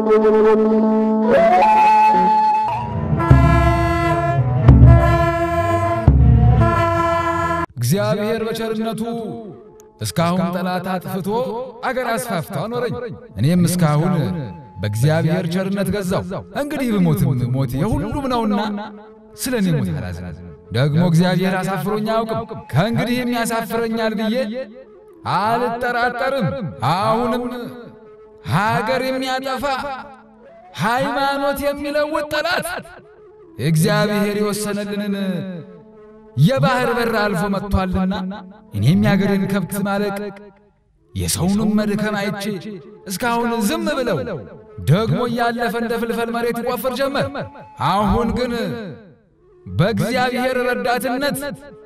እግዚአብሔር በቸርነቱ እስካሁን ጠላት አጥፍቶ አገር አስፋፍቶ አኖረኝ። እኔም እስካሁን በእግዚአብሔር ቸርነት ገዛው። እንግዲህ ብሞትም ሞት የሁሉም ነውና ስለ እኔ ሞት አላዝንም። ደግሞ እግዚአብሔር አሳፍሮኝ አያውቅም። ከእንግዲህም ያሳፍረኛል ብዬ አልጠራጠርም። አሁንም ሀገር የሚያጠፋ ሃይማኖት የሚለውጥ ጠላት እግዚአብሔር የወሰነልንን የባህር በር አልፎ መጥቷልና እኔም የአገሬን ከብት ማለቅ የሰውንም መድከም አይቼ እስካሁን ዝም ብለው ደግሞ እያለፈ እንደ ፍልፈል መሬት ይቆፍር ጀመር። አሁን ግን በእግዚአብሔር ረዳትነት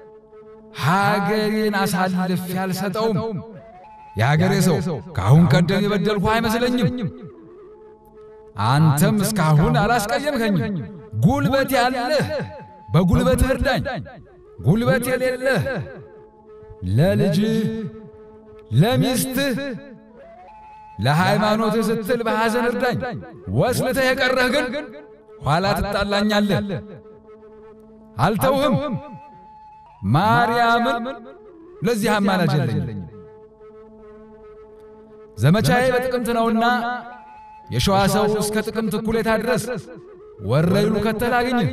ሀገሬን አሳልፌ አልሰጠውም። የአገሬ ሰው ከአሁን ቀደም የበደልኩ አይመስለኝም። አንተም እስካሁን አላስቀየምከኝም። ጉልበት ያለህ በጉልበትህ እርዳኝ፣ ጉልበት የሌለህ ለልጅህ ለሚስትህ ለሃይማኖትህ ስትል በሐዘን እርዳኝ። ወስልተህ የቀረህ ግን ኋላ ትጣላኛለህ። አልተውህም። ማርያምን ለዚህ አማላጅ የለኝም። ዘመቻዬ በጥቅምት ነውና የሸዋ ሰው እስከ ጥቅምት እኩሌታ ድረስ ወረይሉ ከተል አግኝህ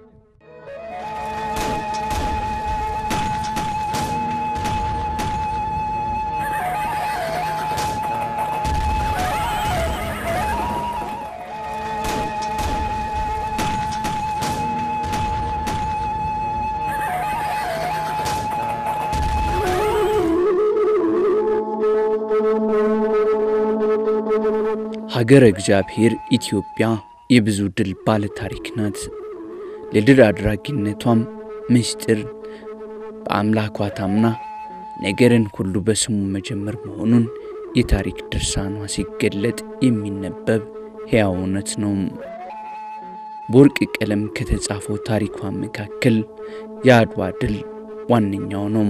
ሀገረ እግዚአብሔር ኢትዮጵያ የብዙ ድል ባለ ታሪክ ናት። ለድል አድራጊነቷም ምስጢር በአምላኳ ታምና ነገርን ሁሉ በስሙ መጀመር መሆኑን የታሪክ ድርሳኗ ሲገለጥ የሚነበብ ሕያው እውነት ነው። በወርቅ ቀለም ከተጻፈው ታሪኳ መካከል የአድዋ ድል ዋነኛው ነው።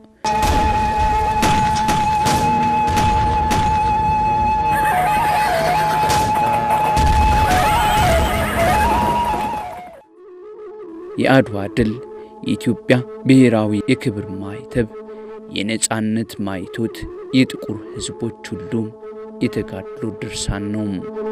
የአድዋ ድል የኢትዮጵያ ብሔራዊ የክብር ማይተብ፣ የነጻነት ማይቶት፣ የጥቁር ሕዝቦች ሁሉ የተጋድሎ ድርሳን ነው።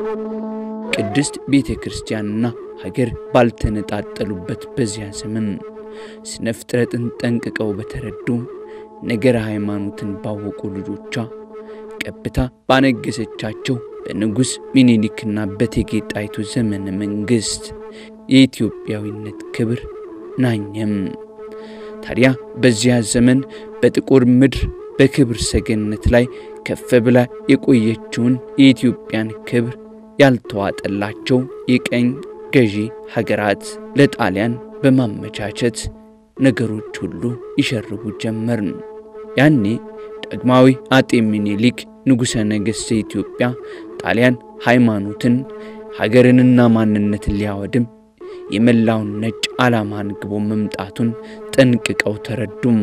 ቅድስት ቤተ ክርስቲያንና ሀገር ባልተነጣጠሉበት በዚያ ዘመን ስነ ፍጥረትን ጠንቅቀው በተረዱ ነገረ ሃይማኖትን ባወቁ ልጆቿ ቀብታ ባነገሰቻቸው በንጉሥ ሚኒሊክና በእቴጌ ጣይቱ ዘመነ መንግሥት የኢትዮጵያዊነት ክብር ናኘም። ታዲያ በዚያ ዘመን በጥቁር ምድር በክብር ሰገነት ላይ ከፍ ብላ የቆየችውን የኢትዮጵያን ክብር ያልተዋጠላቸው የቀኝ ገዢ ሀገራት ለጣሊያን በማመቻቸት ነገሮች ሁሉ ይሸርቡ ጀመር። ያኔ ዳግማዊ አጤ ሚኒሊክ ንጉሠ ነገሥት ኢትዮጵያ ጣሊያን ሃይማኖትን ሀገርንና ማንነትን ሊያወድም የመላውን ነጭ ዓላማ አንግቦ መምጣቱን ጠንቅቀው ተረዱም።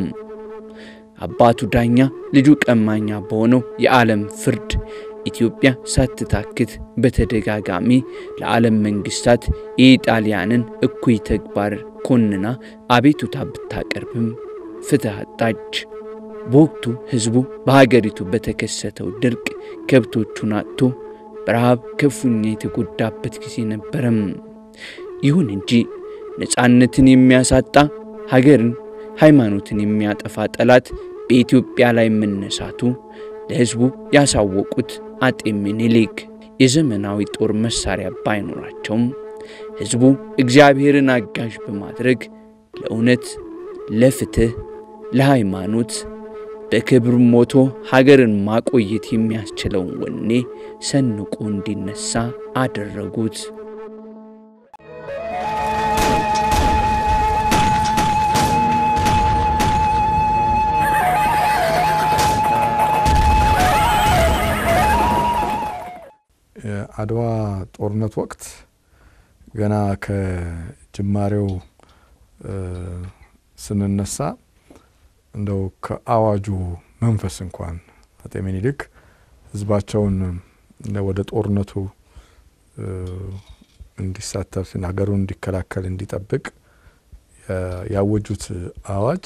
አባቱ ዳኛ ልጁ ቀማኛ በሆነው የዓለም ፍርድ ኢትዮጵያ ሳትታክት በተደጋጋሚ ለዓለም መንግስታት የኢጣሊያንን እኩይ ተግባር ኮንና አቤቱታ ብታቀርብም ፍትሕ አጣች። በወቅቱ ሕዝቡ በሀገሪቱ በተከሰተው ድርቅ ከብቶቹን አጥቶ በረሃብ ክፉኛ የተጎዳበት ጊዜ ነበረም። ይሁን እንጂ ነፃነትን የሚያሳጣ ሀገርን፣ ሃይማኖትን የሚያጠፋ ጠላት በኢትዮጵያ ላይ መነሳቱ ለሕዝቡ ያሳወቁት አጤ ምኒልክ የዘመናዊ ጦር መሳሪያ ባይኖራቸውም ሕዝቡ እግዚአብሔርን አጋዥ በማድረግ ለእውነት፣ ለፍትህ፣ ለሃይማኖት በክብር ሞቶ ሀገርን ማቆየት የሚያስችለውን ወኔ ሰንቆ እንዲነሳ አደረጉት። የአድዋ ጦርነት ወቅት ገና ከጅማሬው ስንነሳ እንደው ከአዋጁ መንፈስ እንኳን አጤ ምኒልክ ህዝባቸውን ወደ ጦርነቱ እንዲሳተፍ ሀገሩን እንዲከላከል እንዲጠብቅ ያወጁት አዋጅ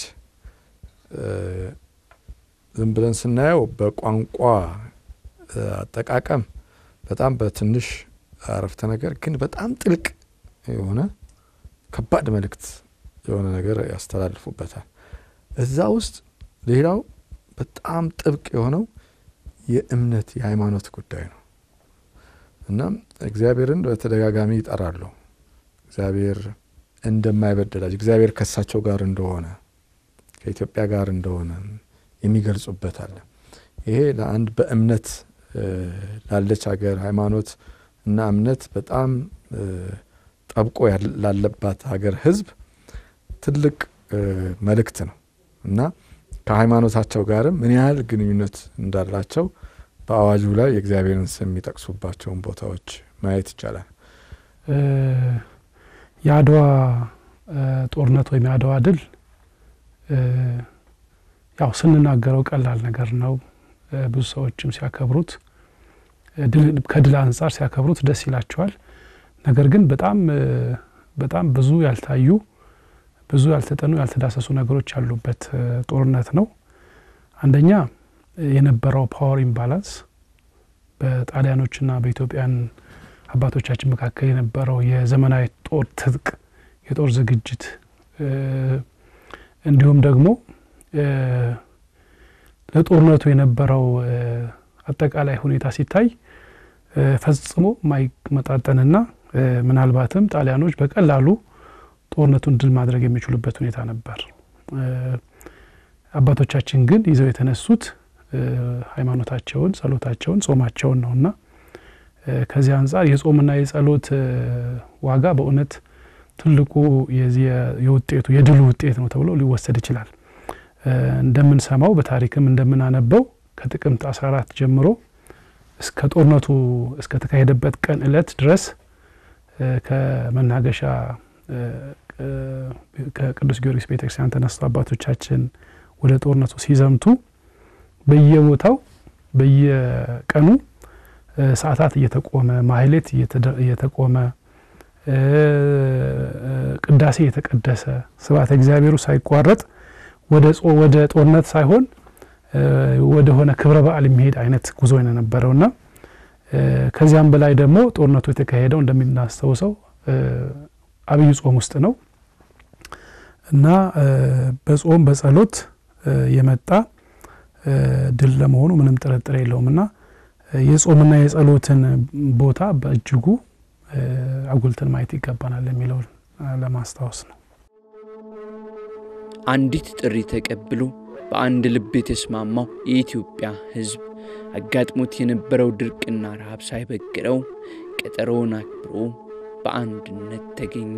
ዝም ብለን ስናየው በቋንቋ አጠቃቀም በጣም በትንሽ አረፍተ ነገር ግን በጣም ጥልቅ የሆነ ከባድ መልእክት የሆነ ነገር ያስተላልፉበታል። እዛ ውስጥ ሌላው በጣም ጥብቅ የሆነው የእምነት የሃይማኖት ጉዳይ ነው እና እግዚአብሔርን በተደጋጋሚ ይጠራሉ። እግዚአብሔር እንደማይበደላቸው እግዚአብሔር ከእሳቸው ጋር እንደሆነ ከኢትዮጵያ ጋር እንደሆነ የሚገልጹበት አለ። ይሄ ለአንድ በእምነት ላለች ሀገር ሃይማኖት እና እምነት በጣም ጠብቆ ላለባት ሀገር ሕዝብ ትልቅ መልእክት ነው እና ከሃይማኖታቸው ጋርም ምን ያህል ግንኙነት እንዳላቸው በአዋጁ ላይ የእግዚአብሔርን ስም የሚጠቅሱባቸውን ቦታዎች ማየት ይቻላል። የአድዋ ጦርነት ወይም የአድዋ ድል ያው ስንናገረው ቀላል ነገር ነው። ብዙ ሰዎችም ሲያከብሩት ከድል አንጻር ሲያከብሩት ደስ ይላቸዋል። ነገር ግን በጣም በጣም ብዙ ያልታዩ ብዙ ያልተጠኑ ያልተዳሰሱ ነገሮች ያሉበት ጦርነት ነው። አንደኛ የነበረው ፓወር ኢምባላንስ በጣሊያኖችና በኢትዮጵያን አባቶቻችን መካከል የነበረው የዘመናዊ ጦር ትጥቅ፣ የጦር ዝግጅት እንዲሁም ደግሞ ለጦርነቱ የነበረው አጠቃላይ ሁኔታ ሲታይ ፈጽሞ የማይመጣጠንና ምናልባትም ጣሊያኖች በቀላሉ ጦርነቱን ድል ማድረግ የሚችሉበት ሁኔታ ነበር። አባቶቻችን ግን ይዘው የተነሱት ሃይማኖታቸውን፣ ጸሎታቸውን፣ ጾማቸውን ነውና ከዚህ አንጻር የጾምና የጸሎት ዋጋ በእውነት ትልቁ የውጤቱ የድሉ ውጤት ነው ተብሎ ሊወሰድ ይችላል። እንደምንሰማው በታሪክም እንደምናነበው ከጥቅምት 14 ጀምሮ እስከ ጦርነቱ እስከ ተካሄደበት ቀን እለት ድረስ ከመናገሻ ከቅዱስ ጊዮርጊስ ቤተክርስቲያን ተነስቶ አባቶቻችን ወደ ጦርነቱ ሲዘምቱ በየቦታው በየቀኑ ሰዓታት እየተቆመ ማህሌት እየተቆመ ቅዳሴ እየተቀደሰ ስብሐተ እግዚአብሔሩ ሳይቋረጥ ወደ ጦርነት ሳይሆን ወደ ሆነ ክብረ በዓል የሚሄድ አይነት ጉዞ ነው የነበረውና ከዚያም በላይ ደግሞ ጦርነቱ የተካሄደው እንደምናስታውሰው አብይ ጾም ውስጥ ነው እና በጾም በጸሎት የመጣ ድል ለመሆኑ ምንም ጥርጥር የለውም እና የጾምና የጸሎትን ቦታ በእጅጉ አጉልተን ማየት ይገባናል የሚለውን ለማስታወስ ነው። አንዲት ጥሪ ተቀብሎ በአንድ ልብ የተስማማው የኢትዮጵያ ሕዝብ አጋጥሞት የነበረው ድርቅና ረሃብ ሳይበግረው ቀጠሮውን አክብሮ በአንድነት ተገኘ።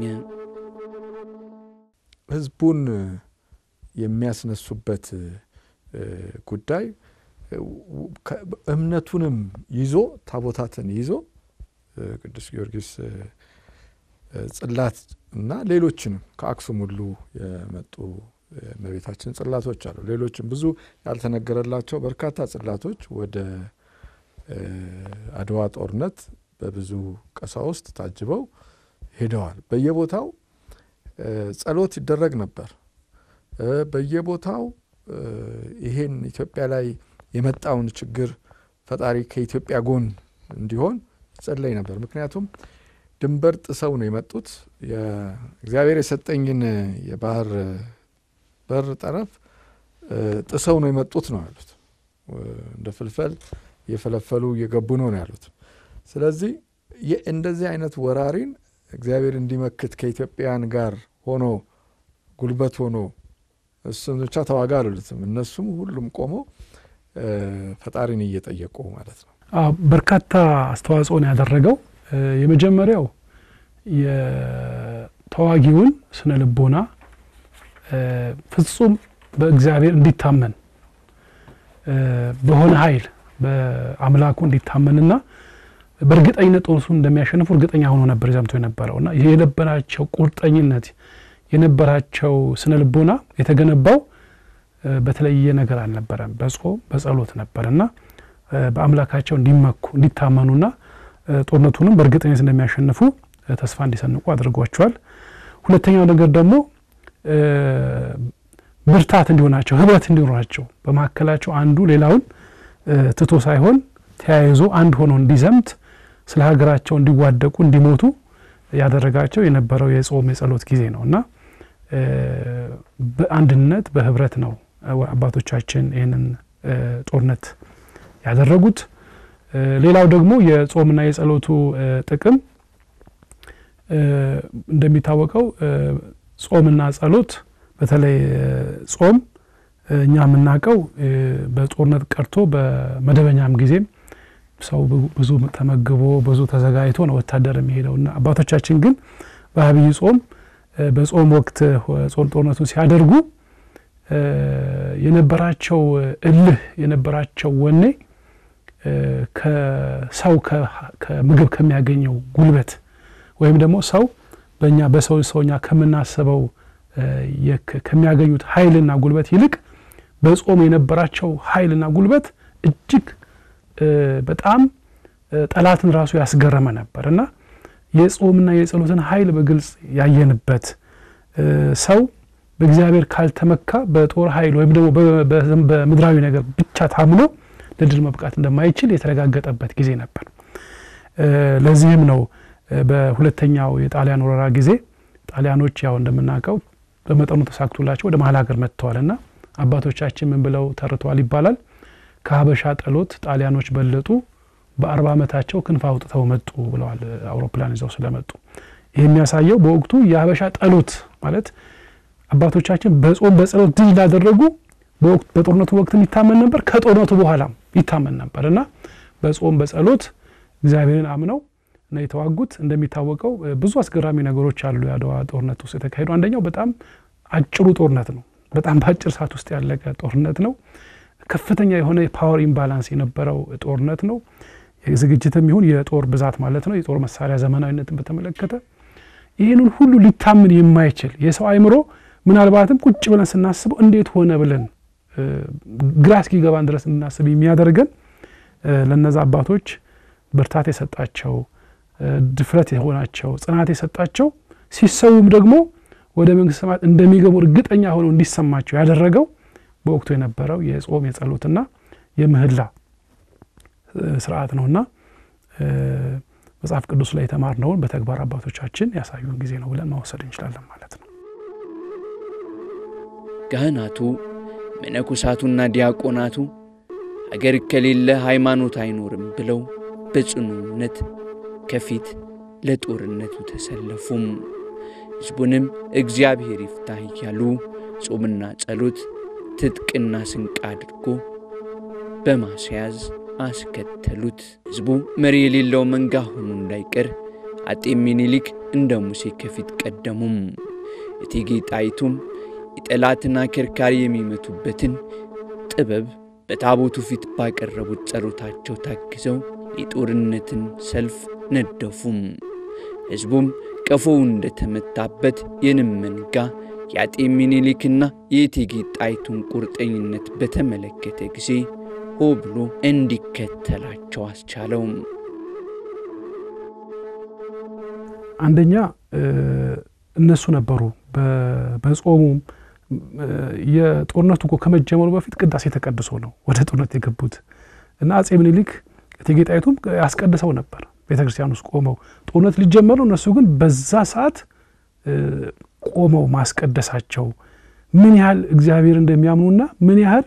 ሕዝቡን የሚያስነሱበት ጉዳይ እምነቱንም ይዞ ታቦታትን ይዞ ቅዱስ ጊዮርጊስ ጽላት እና ሌሎችንም ከአክሱም ሁሉ የመጡ እመቤታችን ጽላቶች አሉ። ሌሎችም ብዙ ያልተነገረላቸው በርካታ ጽላቶች ወደ አድዋ ጦርነት በብዙ ቀሳውስት ታጅበው ሄደዋል። በየቦታው ጸሎት ይደረግ ነበር። በየቦታው ይሄን ኢትዮጵያ ላይ የመጣውን ችግር ፈጣሪ ከኢትዮጵያ ጎን እንዲሆን ይጸለይ ነበር። ምክንያቱም ድንበር ጥሰው ነው የመጡት። እግዚአብሔር የሰጠኝን የባህር በር ጠረፍ ጥሰው ነው የመጡት ነው ያሉት። እንደ ፍልፈል እየፈለፈሉ እየገቡ ነው ነው ያሉት። ስለዚህ እንደዚህ አይነት ወራሪን እግዚአብሔር እንዲመክት ከኢትዮጵያውያን ጋር ሆኖ ጉልበት ሆኖ እሱም ብቻ ተዋጋ አሉትም። እነሱም ሁሉም ቆመው ፈጣሪን እየጠየቁ ማለት ነው። በርካታ አስተዋጽኦን ያደረገው የመጀመሪያው የተዋጊውን ስነ ልቦና ፍጹም በእግዚአብሔር እንዲታመን በሆነ ኃይል በአምላኩ እንዲታመንና በእርግጠኝነት ጦርነቱን እንደሚያሸንፉ እርግጠኛ ሆኖ ነበር ዘምቶ የነበረው እና የነበራቸው ቁርጠኝነት የነበራቸው ስነ ልቦና የተገነባው በተለየ ነገር አልነበረም። በጾም በጸሎት ነበር እና በአምላካቸው እንዲመኩ እንዲታመኑና ጦርነቱንም በእርግጠኝነት እንደሚያሸንፉ ተስፋ እንዲሰንቁ አድርጓቸዋል። ሁለተኛው ነገር ደግሞ ብርታት እንዲሆናቸው፣ ህብረት እንዲኖራቸው በመካከላቸው አንዱ ሌላውን ትቶ ሳይሆን ተያይዞ አንድ ሆኖ እንዲዘምት ስለ ሀገራቸው እንዲዋደቁ እንዲሞቱ ያደረጋቸው የነበረው የጾም የጸሎት ጊዜ ነው እና በአንድነት በህብረት ነው አባቶቻችን ይህንን ጦርነት ያደረጉት። ሌላው ደግሞ የጾምና የጸሎቱ ጥቅም እንደሚታወቀው ጾምና ጸሎት በተለይ ጾም እኛ የምናውቀው በጦርነት ቀርቶ በመደበኛም ጊዜም ሰው ብዙ ተመግቦ ብዙ ተዘጋጅቶ ነው ወታደር የሚሄደው እና አባቶቻችን ግን በአብይ ጾም በጾም ወቅት ጾም ጦርነቱን ሲያደርጉ የነበራቸው እልህ የነበራቸው ወኔ ከሰው ከምግብ ከሚያገኘው ጉልበት ወይም ደግሞ ሰው በእኛ በሰው ሰውኛ ከምናስበው ከሚያገኙት ኃይልና ጉልበት ይልቅ በጾም የነበራቸው ኃይልና ጉልበት እጅግ በጣም ጠላትን ራሱ ያስገረመ ነበር እና የጾምና የጸሎትን ኃይል በግልጽ ያየንበት ሰው በእግዚአብሔር ካልተመካ በጦር ኃይል ወይም ደግሞ በምድራዊ ነገር ብቻ ታምኖ ለድል መብቃት እንደማይችል የተረጋገጠበት ጊዜ ነበር። ለዚህም ነው በሁለተኛው የጣሊያን ወረራ ጊዜ ጣሊያኖች ያው እንደምናውቀው በመጠኑ ተሳክቶላቸው ወደ መሀል ሀገር መጥተዋል እና አባቶቻችን ምን ብለው ተርተዋል ይባላል ከሀበሻ ጠሎት ጣሊያኖች በለጡ በአርባ ዓመታቸው ክንፍ አውጥተው መጡ ብለዋል አውሮፕላን ይዘው ስለመጡ ይህ የሚያሳየው በወቅቱ የሀበሻ ጠሎት ማለት አባቶቻችን በጾም በጸሎት ድል እንዳደረጉ በጦርነቱ ወቅትም ይታመን ነበር ከጦርነቱ በኋላም ይታመን ነበር እና በጾም በጸሎት እግዚአብሔርን አምነው ነው የተዋጉት እንደሚታወቀው ብዙ አስገራሚ ነገሮች አሉ የአድዋ ጦርነት ውስጥ የተካሄዱ አንደኛው በጣም አጭሩ ጦርነት ነው በጣም በአጭር ሰዓት ውስጥ ያለቀ ጦርነት ነው ከፍተኛ የሆነ የፓወር ኢምባላንስ የነበረው ጦርነት ነው ዝግጅትም ይሁን የጦር ብዛት ማለት ነው የጦር መሳሪያ ዘመናዊነትን በተመለከተ ይህንን ሁሉ ሊታምን የማይችል የሰው አይምሮ ምናልባትም ቁጭ ብለን ስናስበው እንዴት ሆነ ብለን ግራ እስኪገባን ድረስ እንድናስብ የሚያደርገን ለነዛ አባቶች ብርታት የሰጣቸው ድፍረት የሆናቸው ጽናት የሰጣቸው ሲሰውም ደግሞ ወደ መንግስት ሰማያት እንደሚገቡ እርግጠኛ ሆነው እንዲሰማቸው ያደረገው በወቅቱ የነበረው የጾም የጸሎትና የምህላ ስርዓት ነውና መጽሐፍ ቅዱስ ላይ የተማርነውን በተግባር አባቶቻችን ያሳዩን ጊዜ ነው ብለን መውሰድ እንችላለን ማለት ነው። ካህናቱ መነኮሳቱና ዲያቆናቱ አገር ከሌለ ሃይማኖት አይኖርም ብለው በጽኑ እምነት ከፊት ለጦርነቱ ተሰለፉም። ሕዝቡንም እግዚአብሔር ይፍታህ እያሉ ጾምና ጸሎት ትጥቅና ስንቅ አድርጎ በማስያዝ አስከተሉት። ሕዝቡ መሪ የሌለው መንጋ ሆኖ እንዳይቀር አጤ ሚኒሊክ እንደ ሙሴ ከፊት ቀደሙም። እቴጌ ጣይቱም የጠላትን አከርካሪ የሚመቱበትን ጥበብ በታቦቱ ፊት ባቀረቡት ጸሎታቸው ታግዘው የጦርነትን ሰልፍ ነደፉም። ሕዝቡም ቀፎው እንደተመታበት የንብ መንጋ የአጤ ሚኒሊክና የእቴጌ ጣይቱን ቁርጠኝነት በተመለከተ ጊዜ ሆ ብሎ እንዲከተላቸው አስቻለው። አንደኛ እነሱ ነበሩ በጾሙም የጦርነቱ እኮ ከመጀመሩ በፊት ቅዳሴ ተቀድሶ ነው ወደ ጦርነት የገቡት እና አጼ ምኒልክ እቴጌ ጣይቱም ያስቀድሰው ነበር ቤተ ክርስቲያን ውስጥ ቆመው ጦርነት ሊጀመር ነው። እነሱ ግን በዛ ሰዓት ቆመው ማስቀደሳቸው ምን ያህል እግዚአብሔር እንደሚያምኑና ምን ያህል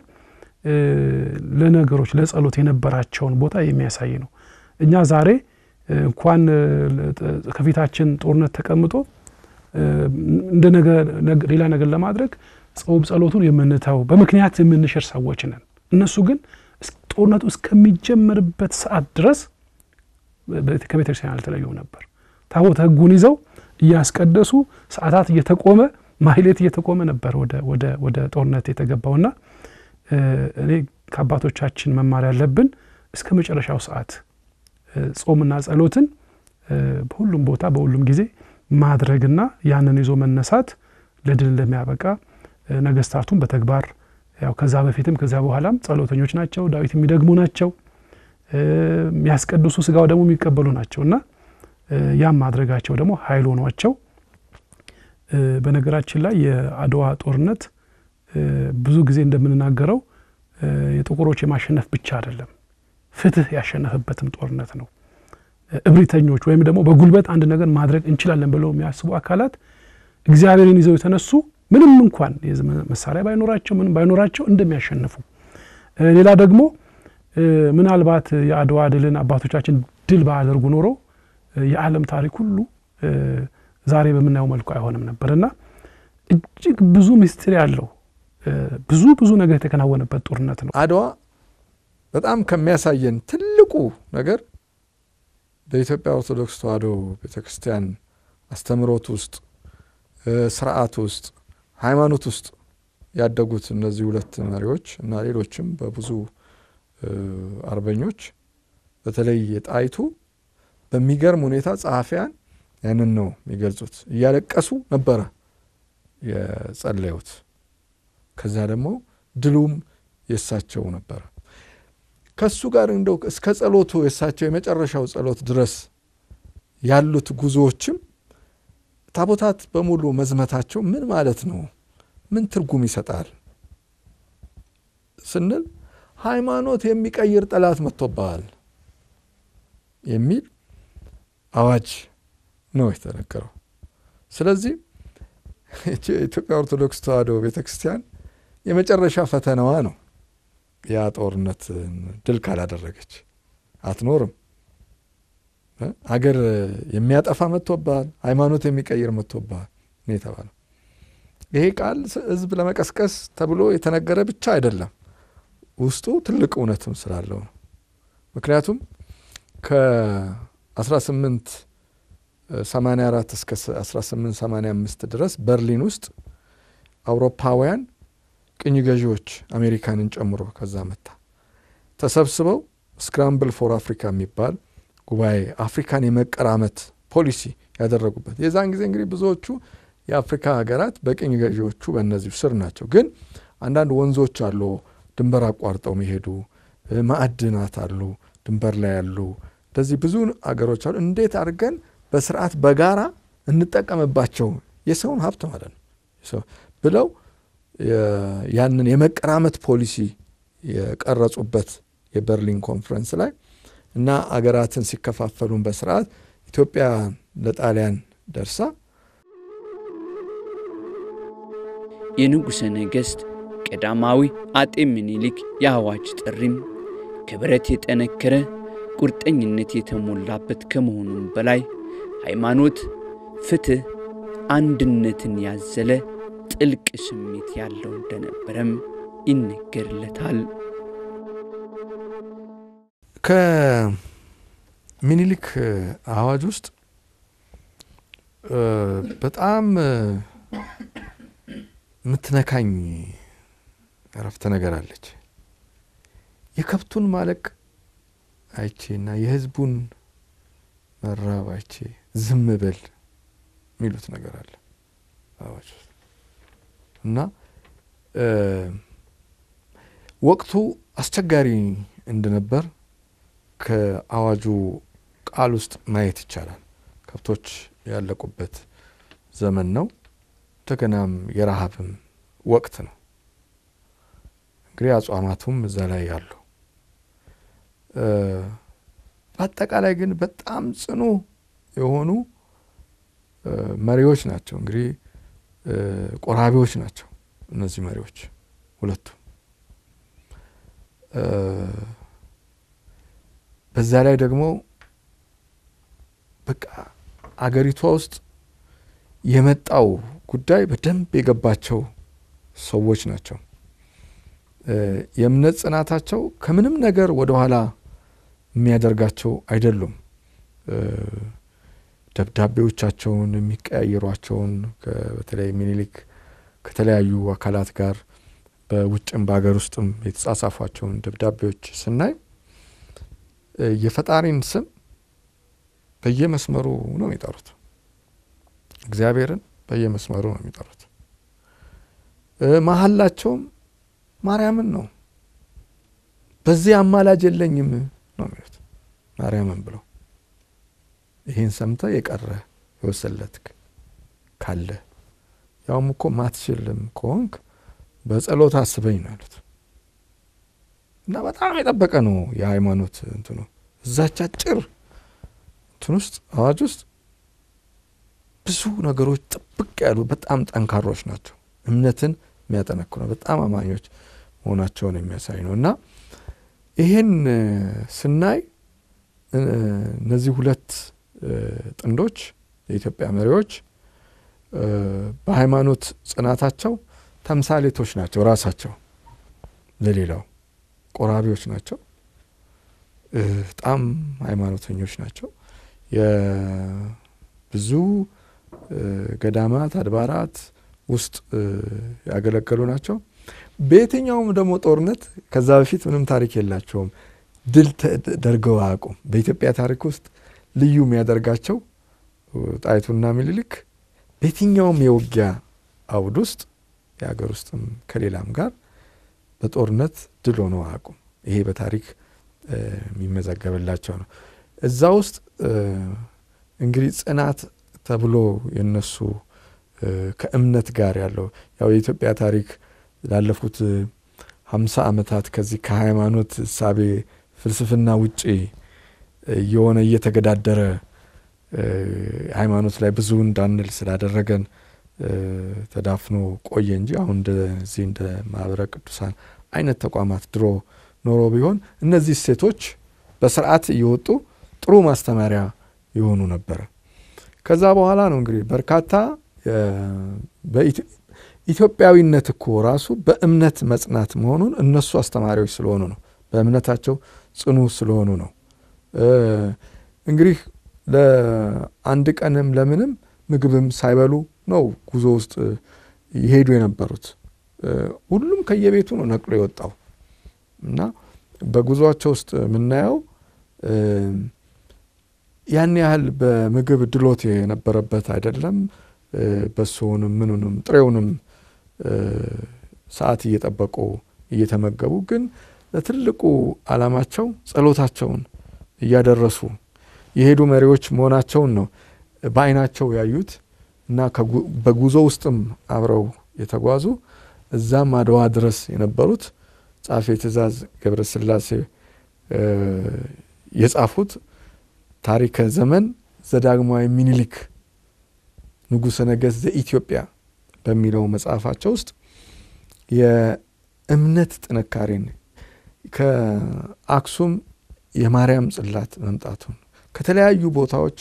ለነገሮች ለጸሎት የነበራቸውን ቦታ የሚያሳይ ነው። እኛ ዛሬ እንኳን ከፊታችን ጦርነት ተቀምጦ እንደ ሌላ ነገር ለማድረግ ጾም ጸሎቱን የምንተው በምክንያት የምንሽር ሰዎች ነን። እነሱ ግን ጦርነቱ እስከሚጀመርበት ሰዓት ድረስ ከቤተ ክርስቲያን አልተለዩም ነበር። ታቦተ ሕጉን ይዘው እያስቀደሱ ሰዓታት እየተቆመ ማህሌት እየተቆመ ነበር ወደ ጦርነት የተገባውና እኔ ከአባቶቻችን መማር ያለብን እስከ መጨረሻው ሰዓት ጾምና ጸሎትን በሁሉም ቦታ በሁሉም ጊዜ ማድረግና ያንን ይዞ መነሳት ለድል እንደሚያበቃ ነገስታቱም በተግባር ያው ከዛ በፊትም ከዛ በኋላም ጸሎተኞች ናቸው። ዳዊት የሚደግሙ ናቸው። የሚያስቀድሱ ስጋው ደግሞ የሚቀበሉ ናቸው እና ያም ማድረጋቸው ደግሞ ኃይል ሆኗቸው በነገራችን ላይ የአድዋ ጦርነት ብዙ ጊዜ እንደምንናገረው የጥቁሮች የማሸነፍ ብቻ አይደለም፣ ፍትህ ያሸነፈበትም ጦርነት ነው። እብሪተኞች ወይም ደግሞ በጉልበት አንድ ነገር ማድረግ እንችላለን ብለው የሚያስቡ አካላት እግዚአብሔርን ይዘው የተነሱ ምንም እንኳን መሳሪያ ባይኖራቸው ምንም ባይኖራቸው እንደሚያሸንፉ፣ ሌላ ደግሞ ምናልባት የአድዋ ድልን አባቶቻችን ድል ባያደርጉ ኖሮ የዓለም ታሪክ ሁሉ ዛሬ በምናየው መልኩ አይሆንም ነበር እና እጅግ ብዙ ምስጢር ያለው ብዙ ብዙ ነገር የተከናወነበት ጦርነት ነው። አድዋ በጣም ከሚያሳየን ትልቁ ነገር በኢትዮጵያ ኦርቶዶክስ ተዋሕዶ ቤተ ክርስቲያን አስተምህሮት ውስጥ ስርዓት ውስጥ ሃይማኖት ውስጥ ያደጉት እነዚህ ሁለት መሪዎች እና ሌሎችም በብዙ አርበኞች በተለይ የጣይቱ በሚገርም ሁኔታ ጸሐፊያን ያንን ነው የሚገልጹት። እያለቀሱ ነበረ የጸለዩት። ከዚያ ደግሞ ድሉም የእሳቸው ነበረ። ከሱ ጋር እንደው እስከ ጸሎቱ የእሳቸው የመጨረሻው ጸሎት ድረስ ያሉት ጉዞዎችም ታቦታት በሙሉ መዝመታቸው ምን ማለት ነው? ምን ትርጉም ይሰጣል ስንል ሃይማኖት የሚቀይር ጠላት መጥቶብሃል የሚል አዋጅ ነው የተነገረው። ስለዚህ የኢትዮጵያ ኦርቶዶክስ ተዋሕዶ ቤተ ክርስቲያን የመጨረሻ ፈተናዋ ነው። ያ ጦርነት ድል ካላደረገች አትኖርም። ሀገር የሚያጠፋ መጥቶብሃል፣ ሃይማኖት የሚቀይር መጥቶብሃል ነው የተባለው። ይሄ ቃል ሕዝብ ለመቀስቀስ ተብሎ የተነገረ ብቻ አይደለም፣ ውስጡ ትልቅ እውነትም ስላለው ነው። ምክንያቱም ከ18 84 እስከ 1885 ድረስ በርሊን ውስጥ አውሮፓውያን ቅኝ ገዢዎች አሜሪካንን ጨምሮ ከዛ መታ ተሰብስበው ስክራምብል ፎር አፍሪካ የሚባል ጉባኤ አፍሪካን የመቀራመት ፖሊሲ ያደረጉበት የዛን ጊዜ እንግዲህ ብዙዎቹ የአፍሪካ ሀገራት በቅኝ ገዢዎቹ በእነዚሁ ስር ናቸው። ግን አንዳንድ ወንዞች አሉ ድንበር አቋርጠው የሚሄዱ ማዕድናት አሉ ድንበር ላይ ያሉ እንደዚህ ብዙ አገሮች አሉ። እንዴት አድርገን በስርዓት በጋራ እንጠቀምባቸው የሰውን ሀብት ማለት ነው ብለው ያንን የመቀራመት ፖሊሲ የቀረጹበት የበርሊን ኮንፈረንስ ላይ እና አገራትን ሲከፋፈሉን በስርዓት ኢትዮጵያ ለጣሊያን ደርሳ የንጉሠ ነገሥት ቀዳማዊ አጤ ምኒልክ የአዋጅ ጥሪም ከብረት የጠነከረ ቁርጠኝነት የተሞላበት ከመሆኑም በላይ ሃይማኖት፣ ፍትሕ፣ አንድነትን ያዘለ ጥልቅ ስሜት ያለው እንደነበረም ይነገርለታል። ከምኒልክ አዋጅ ውስጥ በጣም የምትነካኝ ረፍተ ነገር አለች። የከብቱን ማለቅ አይቼ እና የሕዝቡን መራብ አይቼ ዝም በል የሚሉት ነገር አለ አዋጅ ውስጥ እና ወቅቱ አስቸጋሪ እንደነበር ከአዋጁ ቃል ውስጥ ማየት ይቻላል። ከብቶች ያለቁበት ዘመን ነው። እንደገናም የረሃብም ወቅት ነው። እንግዲህ አጽዋማቱም እዛ ላይ ያሉ በአጠቃላይ ግን በጣም ጽኑ የሆኑ መሪዎች ናቸው። እንግዲህ ቆራቢዎች ናቸው እነዚህ መሪዎች ሁለቱ። በዛ ላይ ደግሞ በቃ አገሪቷ ውስጥ የመጣው ጉዳይ በደንብ የገባቸው ሰዎች ናቸው። የእምነት ጽናታቸው ከምንም ነገር ወደኋላ የሚያደርጋቸው አይደሉም። ደብዳቤዎቻቸውን የሚቀያየሯቸውን በተለይ ሚኒሊክ ከተለያዩ አካላት ጋር በውጭም በሀገር ውስጥም የተጻጻፏቸውን ደብዳቤዎች ስናይ የፈጣሪን ስም በየመስመሩ ነው የሚጠሩት። እግዚአብሔርን በየመስመሩ ነው የሚጠሩት። መሀላቸውም ማርያምን ነው። በዚህ አማላጅ የለኝም ነው የሚሉት ማርያምን ብለው ይህን ሰምተ የቀረ የወሰለትክ ካለ ያውም እኮ ማትችልም ከሆንክ በጸሎት አስበኝ ነው ያሉት። እና በጣም የጠበቀ ነው የሃይማኖት እንትኑ እዛች አጭር እንትን ውስጥ አዋጅ ውስጥ ብዙ ነገሮች ጥብቅ ያሉ በጣም ጠንካሮች ናቸው። እምነትን የሚያጠነክሩ በጣም አማኞች መሆናቸውን የሚያሳይ ነው እና ይሄን ስናይ እነዚህ ሁለት ጥንዶች የኢትዮጵያ መሪዎች በሃይማኖት ጽናታቸው ተምሳሌቶች ናቸው። ራሳቸው ለሌላው ቆራቢዎች ናቸው። በጣም ሃይማኖተኞች ናቸው። የብዙ ገዳማት አድባራት ውስጥ ያገለገሉ ናቸው። በየትኛውም ደግሞ ጦርነት ከዛ በፊት ምንም ታሪክ የላቸውም። ድል ተደርገው አያውቁም። በኢትዮጵያ ታሪክ ውስጥ ልዩ የሚያደርጋቸው ጣይቱና ምኒልክ በየትኛውም የውጊያ አውድ ውስጥ የሀገር ውስጥም ከሌላም ጋር በጦርነት ድል ሆነው አያውቁም። ይሄ በታሪክ የሚመዘገብላቸው ነው። እዛ ውስጥ እንግዲህ ጽናት ተብሎ የነሱ ከእምነት ጋር ያለው ያው የኢትዮጵያ ታሪክ ላለፉት ሀምሳ ዓመታት ከዚህ ከሃይማኖት እሳቤ ፍልስፍና ውጪ እየሆነ እየተገዳደረ ሃይማኖት ላይ ብዙ እንዳንል ስላደረገን ተዳፍኖ ቆየ እንጂ አሁን እንደዚህ እንደ ማህበረ ቅዱሳን አይነት ተቋማት ድሮ ኖሮ ቢሆን እነዚህ እሴቶች በስርዓት እየወጡ ጥሩ ማስተማሪያ የሆኑ ነበረ። ከዛ በኋላ ነው እንግዲህ በርካታ ኢትዮጵያዊነት እኮ ራሱ በእምነት መጽናት መሆኑን እነሱ አስተማሪዎች ስለሆኑ ነው። በእምነታቸው ጽኑ ስለሆኑ ነው። እንግዲህ ለአንድ ቀንም ለምንም ምግብም ሳይበሉ ነው ጉዞ ውስጥ ይሄዱ የነበሩት። ሁሉም ከየቤቱ ነው ነቅሎ የወጣው እና በጉዞአቸው ውስጥ የምናየው ያን ያህል በምግብ ድሎት የነበረበት አይደለም። በሶውንም ምኑንም ጥሬውንም ሰዓት እየጠበቁ እየተመገቡ ግን ለትልቁ ዓላማቸው ጸሎታቸውን እያደረሱ የሄዱ መሪዎች መሆናቸውን ነው በዓይናቸው ያዩት እና በጉዞ ውስጥም አብረው የተጓዙ እዛም አድዋ ድረስ የነበሩት ጸሐፌ ትእዛዝ ገብረ ሥላሴ የጻፉት ታሪከ ዘመን ዘዳግማዊ ሚኒሊክ ንጉሠ ነገሥት ዘኢትዮጵያ በሚለው መጽሐፋቸው ውስጥ የእምነት ጥንካሬን ከአክሱም የማርያም ጽላት መምጣቱን ከተለያዩ ቦታዎች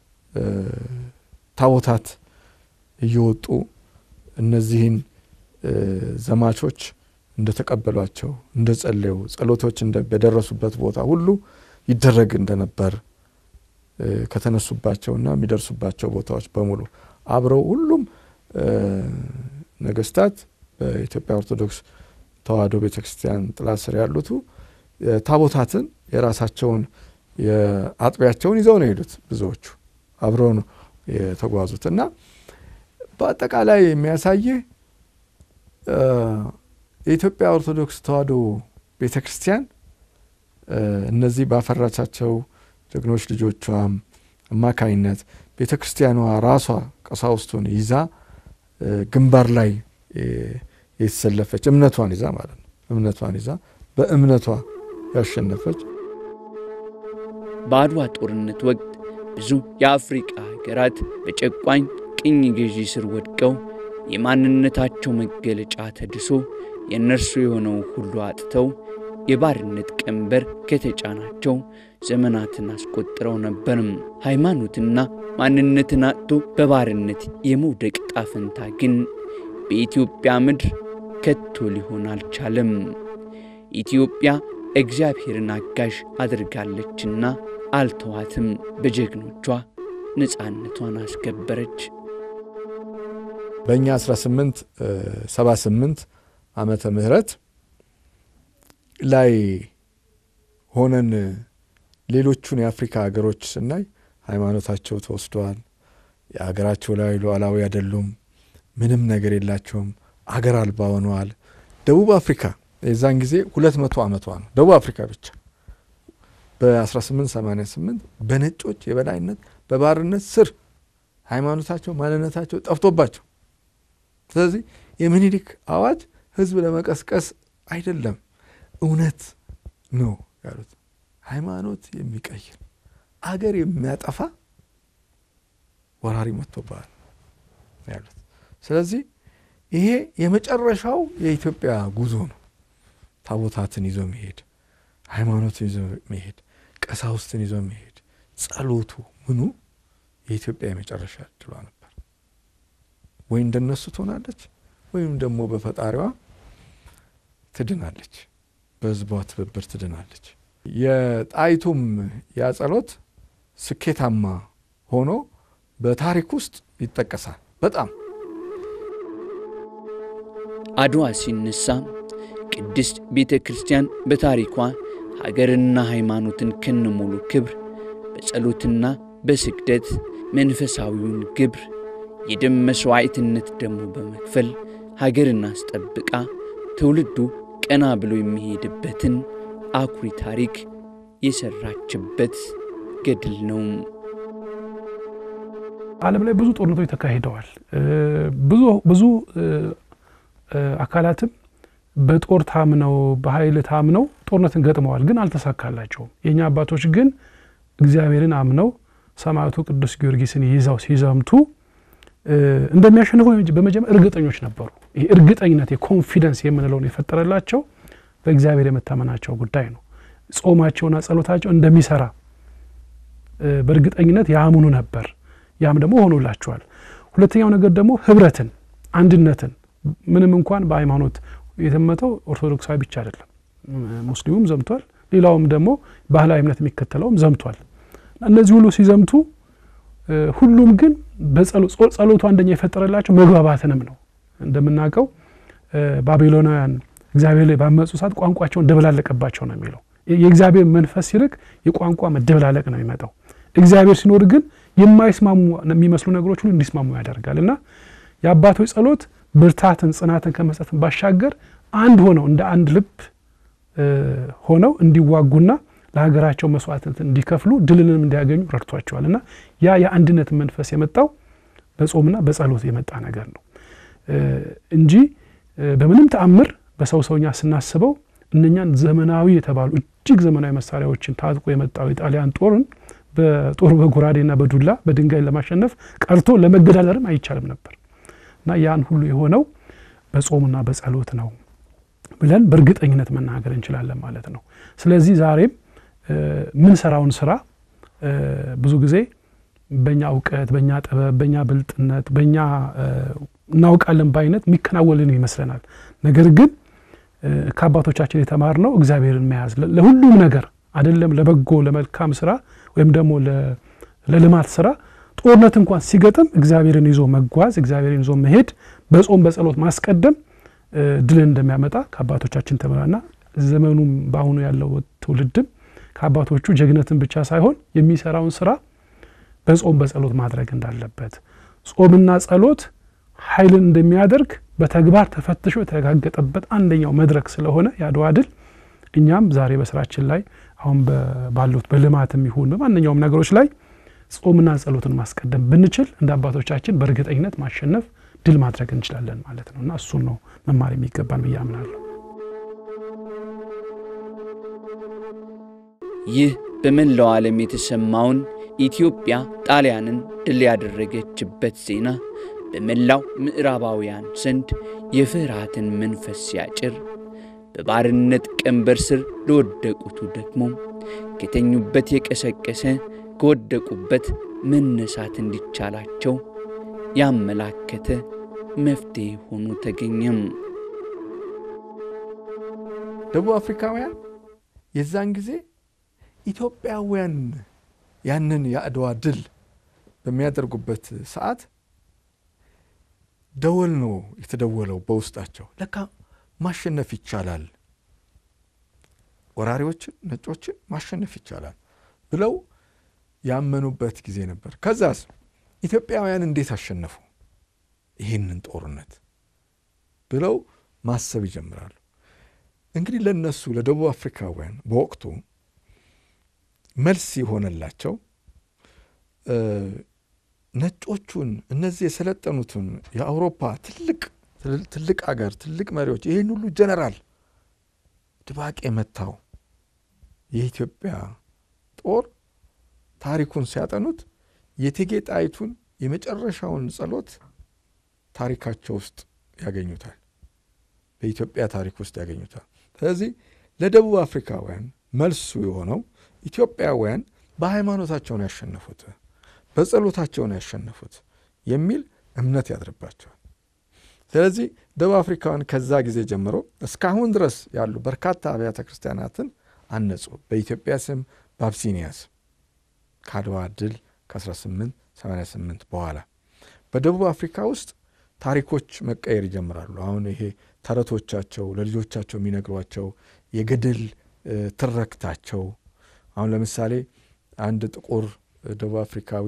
ታቦታት እየወጡ እነዚህን ዘማቾች እንደተቀበሏቸው እንደ ጸለዩ ጸሎቶች በደረሱበት ቦታ ሁሉ ይደረግ እንደነበር ከተነሱባቸውና የሚደርሱባቸው ቦታዎች በሙሉ አብረው ሁሉም ነገስታት በኢትዮጵያ ኦርቶዶክስ ተዋሕዶ ቤተ ክርስቲያን ጥላ ስር ያሉቱ ታቦታትን የራሳቸውን የአጥቢያቸውን ይዘው ነው የሄዱት። ብዙዎቹ አብረው ነው የተጓዙት እና በአጠቃላይ የሚያሳይህ የኢትዮጵያ ኦርቶዶክስ ተዋሕዶ ቤተ ክርስቲያን እነዚህ ባፈራቻቸው ጀግኖች ልጆቿም አማካይነት ቤተ ክርስቲያኗ ራሷ ቀሳውስቱን ይዛ ግንባር ላይ የተሰለፈች እምነቷን ይዛ ማለት ነው። እምነቷን ይዛ በእምነቷ ያሸነፈች በአድዋ ጦርነት ወቅት ብዙ የአፍሪቃ ሀገራት በጨቋኝ ቅኝ ገዢ ስር ወድቀው የማንነታቸው መገለጫ ተድሶ የእነርሱ የሆነው ሁሉ አጥተው የባርነት ቀንበር ከተጫናቸው ዘመናትን አስቆጥረው ነበርም። ሃይማኖትና ማንነትን አጥቶ በባርነት የመውደቅ ጣፈንታ ግን በኢትዮጵያ ምድር ከቶ ሊሆን አልቻለም። ኢትዮጵያ እግዚአብሔርን አጋዥ አድርጋለችና አልተዋትም። በጀግኖቿ ነፃነቷን አስከበረች። በእኛ 1878 ዓመተ ምህረት ላይ ሆነን ሌሎቹን የአፍሪካ ሀገሮች ስናይ ሃይማኖታቸው ተወስደዋል። የሀገራቸው ላይ ሉዓላዊ አይደሉም። ምንም ነገር የላቸውም። አገር አልባ ሆነዋል። ደቡብ አፍሪካ የዛን ጊዜ ሁለት መቶ ዓመቷ ነው። ደቡብ አፍሪካ ብቻ በ1888 በነጮች የበላይነት በባርነት ስር ሃይማኖታቸው፣ ማንነታቸው ጠፍቶባቸው ስለዚህ የሚኒሊክ አዋጅ ህዝብ ለመቀስቀስ አይደለም፣ እውነት ነው ያሉት። ሃይማኖት የሚቀይር አገር የሚያጠፋ ወራሪ መጥቶብሃል ያሉት። ስለዚህ ይሄ የመጨረሻው የኢትዮጵያ ጉዞ ነው። ታቦታትን ይዞ መሄድ፣ ሃይማኖትን ይዞ መሄድ፣ ቀሳውስትን ይዞ መሄድ፣ ጸሎቱ ምኑ የኢትዮጵያ የመጨረሻ እድሏ ነበር። ወይ እንደነሱ ትሆናለች ወይም ደግሞ በፈጣሪዋ ትድናለች፣ በህዝቧ ትብብር ትድናለች። የጣይቱም ያ ጸሎት ስኬታማ ሆኖ በታሪክ ውስጥ ይጠቀሳል። በጣም አድዋ ሲነሳ ቅድስት ቤተ ክርስቲያን በታሪኳ ሀገርና ሃይማኖትን ከነሙሉ ክብር በጸሎትና በስግደት መንፈሳዊውን ግብር የደም መሥዋዕትነት ደግሞ በመክፈል ሀገርን አስጠብቃ ትውልዱ ቀና ብሎ የሚሄድበትን አኩሪ ታሪክ የሰራችበት ገድል ነው። ዓለም ላይ ብዙ ጦርነቶች ተካሂደዋል። ብዙ ብዙ አካላትም በጦር ታምነው በኃይል ታምነው ጦርነትን ገጥመዋል፣ ግን አልተሳካላቸውም። የእኛ አባቶች ግን እግዚአብሔርን አምነው ሰማዕቱ ቅዱስ ጊዮርጊስን ይዘው ሲዘምቱ እንደሚያሸንፉ በመጀመር እርግጠኞች ነበሩ። ይህ እርግጠኝነት የኮንፊደንስ የምንለውን የፈጠረላቸው በእግዚአብሔር የመታመናቸው ጉዳይ ነው። ጾማቸውና ጸሎታቸው እንደሚሰራ በእርግጠኝነት ያምኑ ነበር። ያም ደግሞ ሆኖላቸዋል። ሁለተኛው ነገር ደግሞ ህብረትን፣ አንድነትን ምንም እንኳን በሃይማኖት የተመተው ኦርቶዶክሳዊ ብቻ አይደለም፣ ሙስሊሙም ዘምቷል። ሌላውም ደግሞ ባህላዊ እምነት የሚከተለውም ዘምቷል። እነዚህ ሁሉ ሲዘምቱ ሁሉም ግን ጸሎቱ አንደኛ የፈጠረላቸው መግባባትንም ነው። እንደምናውቀው ባቢሎናውያን እግዚአብሔር ላይ ባመፁ ሰዓት ቋንቋቸውን ደበላለቀባቸው ነው የሚለው። የእግዚአብሔር መንፈስ ሲርቅ የቋንቋ መደበላለቅ ነው የሚመጣው። እግዚአብሔር ሲኖር ግን የማይስማሙ የሚመስሉ ነገሮች ሁሉ እንዲስማሙ ያደርጋል እና የአባቶች ጸሎት ብርታትን፣ ጽናትን ከመስጠትን ባሻገር አንድ ሆነው እንደ አንድ ልብ ሆነው እንዲዋጉና ለሀገራቸው መስዋዕትነትን እንዲከፍሉ ድልንም እንዲያገኙ ረድቷቸዋል እና ያ የአንድነት መንፈስ የመጣው በጾምና በጸሎት የመጣ ነገር ነው እንጂ በምንም ተአምር በሰው ሰውኛ ስናስበው እነኛን ዘመናዊ የተባሉ እጅግ ዘመናዊ መሳሪያዎችን ታጥቆ የመጣው የጣሊያን ጦርን በጦር በጎራዴና በዱላ በድንጋይ ለማሸነፍ ቀርቶ ለመገዳደርም አይቻልም ነበር እና ያን ሁሉ የሆነው በጾምና በጸሎት ነው ብለን በእርግጠኝነት መናገር እንችላለን ማለት ነው። ስለዚህ ዛሬም ምንሰራውን ስራ ብዙ ጊዜ በእኛ እውቀት፣ በእኛ ጥበብ፣ በእኛ ብልጥነት፣ በእኛ እናውቃለን ባይነት የሚከናወልን ይመስለናል። ነገር ግን ከአባቶቻችን የተማርነው እግዚአብሔርን መያዝ ለሁሉም ነገር አይደለም ለበጎ ለመልካም ስራ ወይም ደግሞ ለልማት ስራ ጦርነት እንኳን ሲገጥም እግዚአብሔርን ይዞ መጓዝ እግዚአብሔርን ይዞ መሄድ በጾም በጸሎት ማስቀደም ድልን እንደሚያመጣ ከአባቶቻችን ተምራና ዘመኑም በአሁኑ ያለው ትውልድም ከአባቶቹ ጀግነትን ብቻ ሳይሆን የሚሰራውን ስራ በጾም በጸሎት ማድረግ እንዳለበት ጾምና ጸሎት ኃይልን እንደሚያደርግ በተግባር ተፈትሾ የተረጋገጠበት አንደኛው መድረክ ስለሆነ የአድዋ ድል እኛም ዛሬ በስራችን ላይ አሁን ባሉት በልማትም ይሁን በማንኛውም ነገሮች ላይ ጾምና ጸሎትን ማስቀደም ብንችል እንደ አባቶቻችን በእርግጠኝነት ማሸነፍ ድል ማድረግ እንችላለን ማለት ነው እና እሱን ነው መማር የሚገባን ብዬ አምናለሁ። ይህ በመላው ዓለም የተሰማውን ኢትዮጵያ ጣሊያንን ድል ያደረገችበት ዜና በመላው ምዕራባውያን ዘንድ የፍርሃትን መንፈስ ሲያጭር በባርነት ቀንበር ስር ለወደቁቱ ደግሞ ከተኙበት የቀሰቀሰ ከወደቁበት መነሳት እንዲቻላቸው ያመላከተ መፍትሔ ሆኖ ተገኘም። ደቡብ አፍሪካውያን የዛን ጊዜ ኢትዮጵያውያን ያንን የአድዋ ድል በሚያደርጉበት ሰዓት ደወል ነው የተደወለው በውስጣቸው። ለካ ማሸነፍ ይቻላል፣ ወራሪዎችን ነጮችን ማሸነፍ ይቻላል ብለው ያመኑበት ጊዜ ነበር። ከዛስ ኢትዮጵያውያን እንዴት አሸነፉ ይህንን ጦርነት ብለው ማሰብ ይጀምራሉ። እንግዲህ ለነሱ ለደቡብ አፍሪካውያን በወቅቱ መልስ የሆነላቸው ነጮቹን እነዚህ የሰለጠኑትን የአውሮፓ ትልቅ ትልቅ አገር ትልቅ መሪዎች ይህን ሁሉ ጀነራል ድባቅ የመታው የኢትዮጵያ ጦር ታሪኩን ሲያጠኑት የእቴጌ ጣይቱን የመጨረሻውን ጸሎት ታሪካቸው ውስጥ ያገኙታል። በኢትዮጵያ ታሪክ ውስጥ ያገኙታል። ስለዚህ ለደቡብ አፍሪካውያን መልሱ የሆነው ኢትዮጵያውያን በሃይማኖታቸው ነው ያሸነፉት፣ በጸሎታቸው ነው ያሸነፉት የሚል እምነት ያድርባቸዋል። ስለዚህ ደቡብ አፍሪካውያን ከዛ ጊዜ ጀምሮ እስካሁን ድረስ ያሉ በርካታ አብያተ ክርስቲያናትን አነጹ። በኢትዮጵያ ስም በአብሲኒያ ስም ከአድዋ ድል ከ1888 በኋላ በደቡብ አፍሪካ ውስጥ ታሪኮች መቀየር ይጀምራሉ። አሁን ይሄ ተረቶቻቸው ለልጆቻቸው የሚነግሯቸው የገድል ትረክታቸው አሁን ለምሳሌ አንድ ጥቁር ደቡብ አፍሪካዊ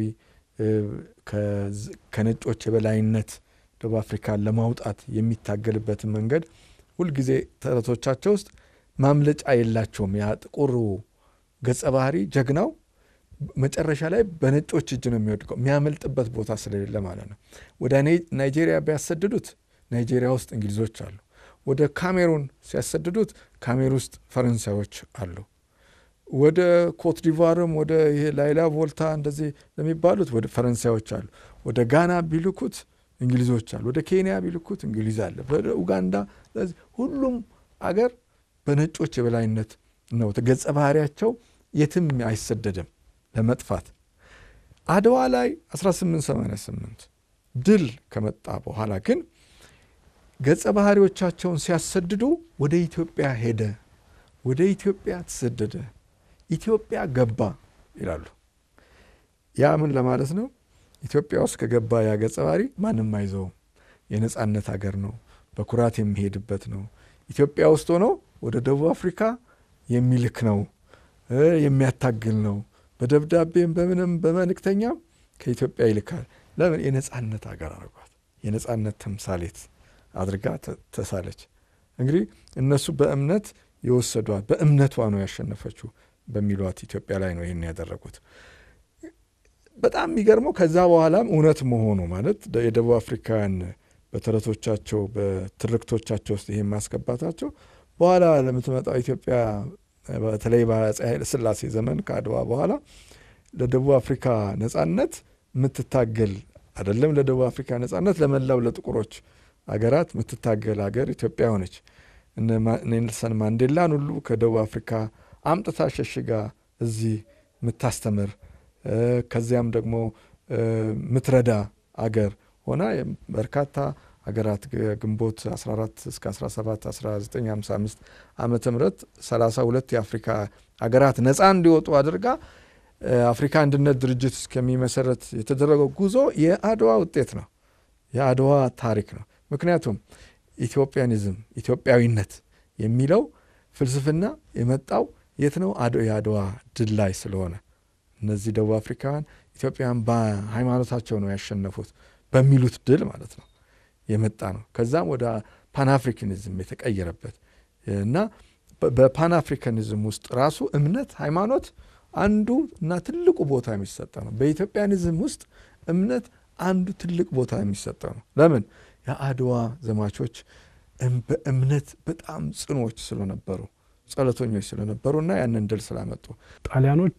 ከነጮች የበላይነት ደቡብ አፍሪካን ለማውጣት የሚታገልበትን መንገድ ሁልጊዜ ተረቶቻቸው ውስጥ ማምለጫ የላቸውም። ያ ጥቁሩ ገጸ ባህሪ ጀግናው መጨረሻ ላይ በነጮች እጅ ነው የሚወድቀው፣ የሚያመልጥበት ቦታ ስለሌለ ማለት ነው። ወደ ናይጄሪያ ቢያሰድዱት ናይጄሪያ ውስጥ እንግሊዞች አሉ። ወደ ካሜሩን ሲያሰድዱት ካሜር ውስጥ ፈረንሳዮች አሉ። ወደ ኮት ዲቫርም ወደ ይሄ ላይላ ቮልታ እንደዚህ ለሚባሉት ወደ ፈረንሳዮች አሉ። ወደ ጋና ቢልኩት እንግሊዞች አሉ። ወደ ኬንያ ቢልኩት እንግሊዝ አለ። ወደ ኡጋንዳ ሁሉም አገር በነጮች የበላይነት ነው። ገጸ ባህሪያቸው የትም አይሰደድም ለመጥፋት። አድዋ ላይ 1888 ድል ከመጣ በኋላ ግን ገጸ ባህሪዎቻቸውን ሲያሰድዱ ወደ ኢትዮጵያ ሄደ፣ ወደ ኢትዮጵያ ተሰደደ፣ ኢትዮጵያ ገባ ይላሉ። ያ ምን ለማለት ነው? ኢትዮጵያ ውስጥ ከገባ ያ ገጸ ባህሪ ማንም አይዘውም። የነጻነት ሀገር ነው፣ በኩራት የሚሄድበት ነው። ኢትዮጵያ ውስጥ ሆኖ ወደ ደቡብ አፍሪካ የሚልክ ነው፣ የሚያታግል ነው። በደብዳቤም በምንም በመልእክተኛም ከኢትዮጵያ ይልካል። ለምን? የነጻነት ሀገር አድርጓት፣ የነጻነት ተምሳሌት አድርጋ ተሳለች። እንግዲህ እነሱ በእምነት የወሰዷት በእምነቷ ነው ያሸነፈችው በሚሏት ኢትዮጵያ ላይ ነው ይህን ያደረጉት። በጣም የሚገርመው ከዛ በኋላም እውነት መሆኑ ማለት የደቡብ አፍሪካውያን በተረቶቻቸው በትርክቶቻቸው ውስጥ ይሄን ማስገባታቸው በኋላ ለምትመጣው ኢትዮጵያ በተለይ በአፄ ኃይለ ሥላሴ ዘመን ከአድዋ በኋላ ለደቡብ አፍሪካ ነጻነት የምትታገል አይደለም፣ ለደቡብ አፍሪካ ነጻነት ለመላው ለጥቁሮች አገራት የምትታገል ሀገር ኢትዮጵያ ሆነች። ኔልሰን ማንዴላን ሁሉ ከደቡብ አፍሪካ አምጥታ ሸሽጋ እዚህ የምታስተምር ከዚያም ደግሞ ምትረዳ አገር ሆና በርካታ ሀገራት ግንቦት 14 እስከ 17 1955 ዓመተ ምህረት 32 የአፍሪካ ሀገራት ነፃ እንዲወጡ አድርጋ አፍሪካ አንድነት ድርጅት እስከሚመሰረት የተደረገው ጉዞ የአድዋ ውጤት ነው፣ የአድዋ ታሪክ ነው። ምክንያቱም ኢትዮጵያኒዝም ኢትዮጵያዊነት የሚለው ፍልስፍና የመጣው የት ነው? የአድዋ ድል ላይ ስለሆነ እነዚህ ደቡብ አፍሪካውያን ኢትዮጵያን በሃይማኖታቸው ነው ያሸነፉት በሚሉት ድል ማለት ነው የመጣ ነው። ከዛም ወደ ፓንአፍሪካኒዝም የተቀየረበት እና በፓንአፍሪካኒዝም ውስጥ ራሱ እምነት፣ ሃይማኖት አንዱ እና ትልቁ ቦታ የሚሰጠው ነው። በኢትዮጵያኒዝም ውስጥ እምነት አንዱ ትልቅ ቦታ የሚሰጠው ነው። ለምን? የአድዋ ዘማቾች በእምነት በጣም ጽኖች ስለነበሩ ጸሎተኞች ስለነበሩ እና ያንን ድል ስላመጡ ጣሊያኖች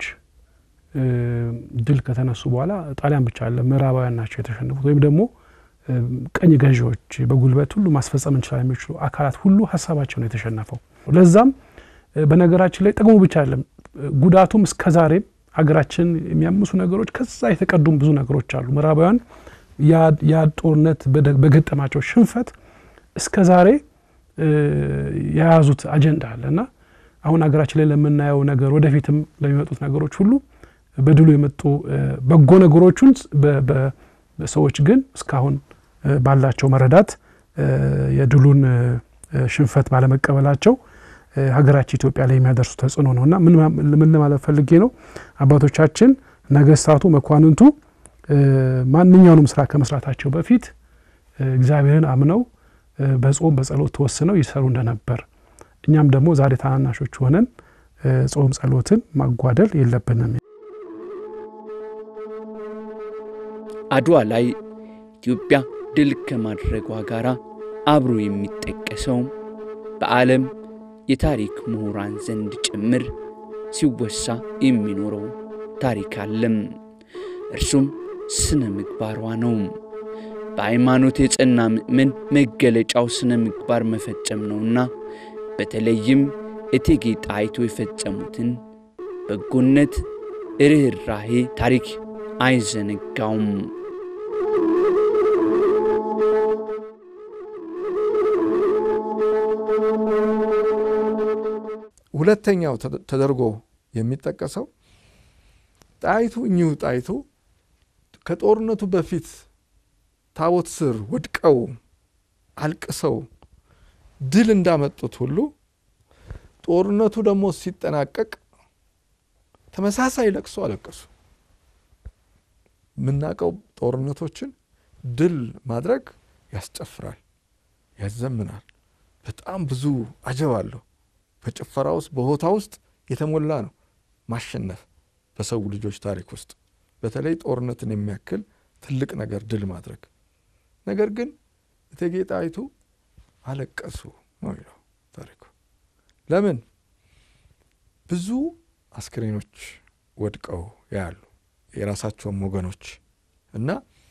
ድል ከተነሱ በኋላ ጣሊያን ብቻ አለ ምዕራባውያን ናቸው የተሸነፉት ወይም ደግሞ ቀኝ ገዢዎች በጉልበት ሁሉ ማስፈጸም እንችላለን የሚችሉ አካላት ሁሉ ሀሳባቸው ነው የተሸነፈው። ለዛም በነገራችን ላይ ጥቅሙ ብቻ አይደለም ጉዳቱም እስከ ዛሬም ሀገራችን የሚያምሱ ነገሮች ከዛ የተቀዱም ብዙ ነገሮች አሉ። ምዕራባውያን ያ ጦርነት በገጠማቸው ሽንፈት እስከ ዛሬ የያዙት አጀንዳ አለ እና አሁን ሀገራችን ላይ ለምናየው ነገር ወደፊትም ለሚመጡት ነገሮች ሁሉ በድሉ የመጡ በጎ ነገሮቹን ሰዎች ግን እስካሁን ባላቸው መረዳት የድሉን ሽንፈት ባለመቀበላቸው ሀገራችን ኢትዮጵያ ላይ የሚያደርሱ ተጽዕኖ ነው እና ምን ለማለት ፈልጌ ነው፣ አባቶቻችን ነገስታቱ፣ መኳንንቱ ማንኛውንም ስራ ከመስራታቸው በፊት እግዚአብሔርን አምነው በጾም በጸሎት ተወስነው ይሰሩ እንደነበር እኛም ደግሞ ዛሬ ታናናሾች ሆነን ጾም ጸሎትን ማጓደል የለብንም። አድዋ ላይ ኢትዮጵያ ድል ከማድረጓ ጋር አብሮ የሚጠቀሰው በዓለም የታሪክ ምሁራን ዘንድ ጭምር ሲወሳ የሚኖረው ታሪክ አለም። እርሱም ስነ ምግባሯ ነው። በሃይማኖት የጸና ምእመን መገለጫው ስነ ምግባር መፈጸም ነውና በተለይም እቴጌ ጣይቱ የፈጸሙትን በጎነት፣ ርኅራሄ ታሪክ አይዘነጋውም። ሁለተኛው ተደርጎ የሚጠቀሰው ጣይቱ እኚሁ ጣይቱ ከጦርነቱ በፊት ታቦት ስር ወድቀው አልቅሰው ድል እንዳመጡት ሁሉ ጦርነቱ ደግሞ ሲጠናቀቅ ተመሳሳይ ለቅሶ አለቀሱ። የምናውቀው ጦርነቶችን ድል ማድረግ ያስጨፍራል፣ ያዘምናል። በጣም ብዙ አጀብ አለው። በጭፈራ ውስጥ በሆታ ውስጥ የተሞላ ነው ማሸነፍ በሰው ልጆች ታሪክ ውስጥ በተለይ ጦርነትን የሚያክል ትልቅ ነገር ድል ማድረግ። ነገር ግን እቴጌ ጣይቱ አለቀሱ ነው ይለው ታሪኩ። ለምን? ብዙ አስክሬኖች ወድቀው ያሉ የራሳቸውም ወገኖች እና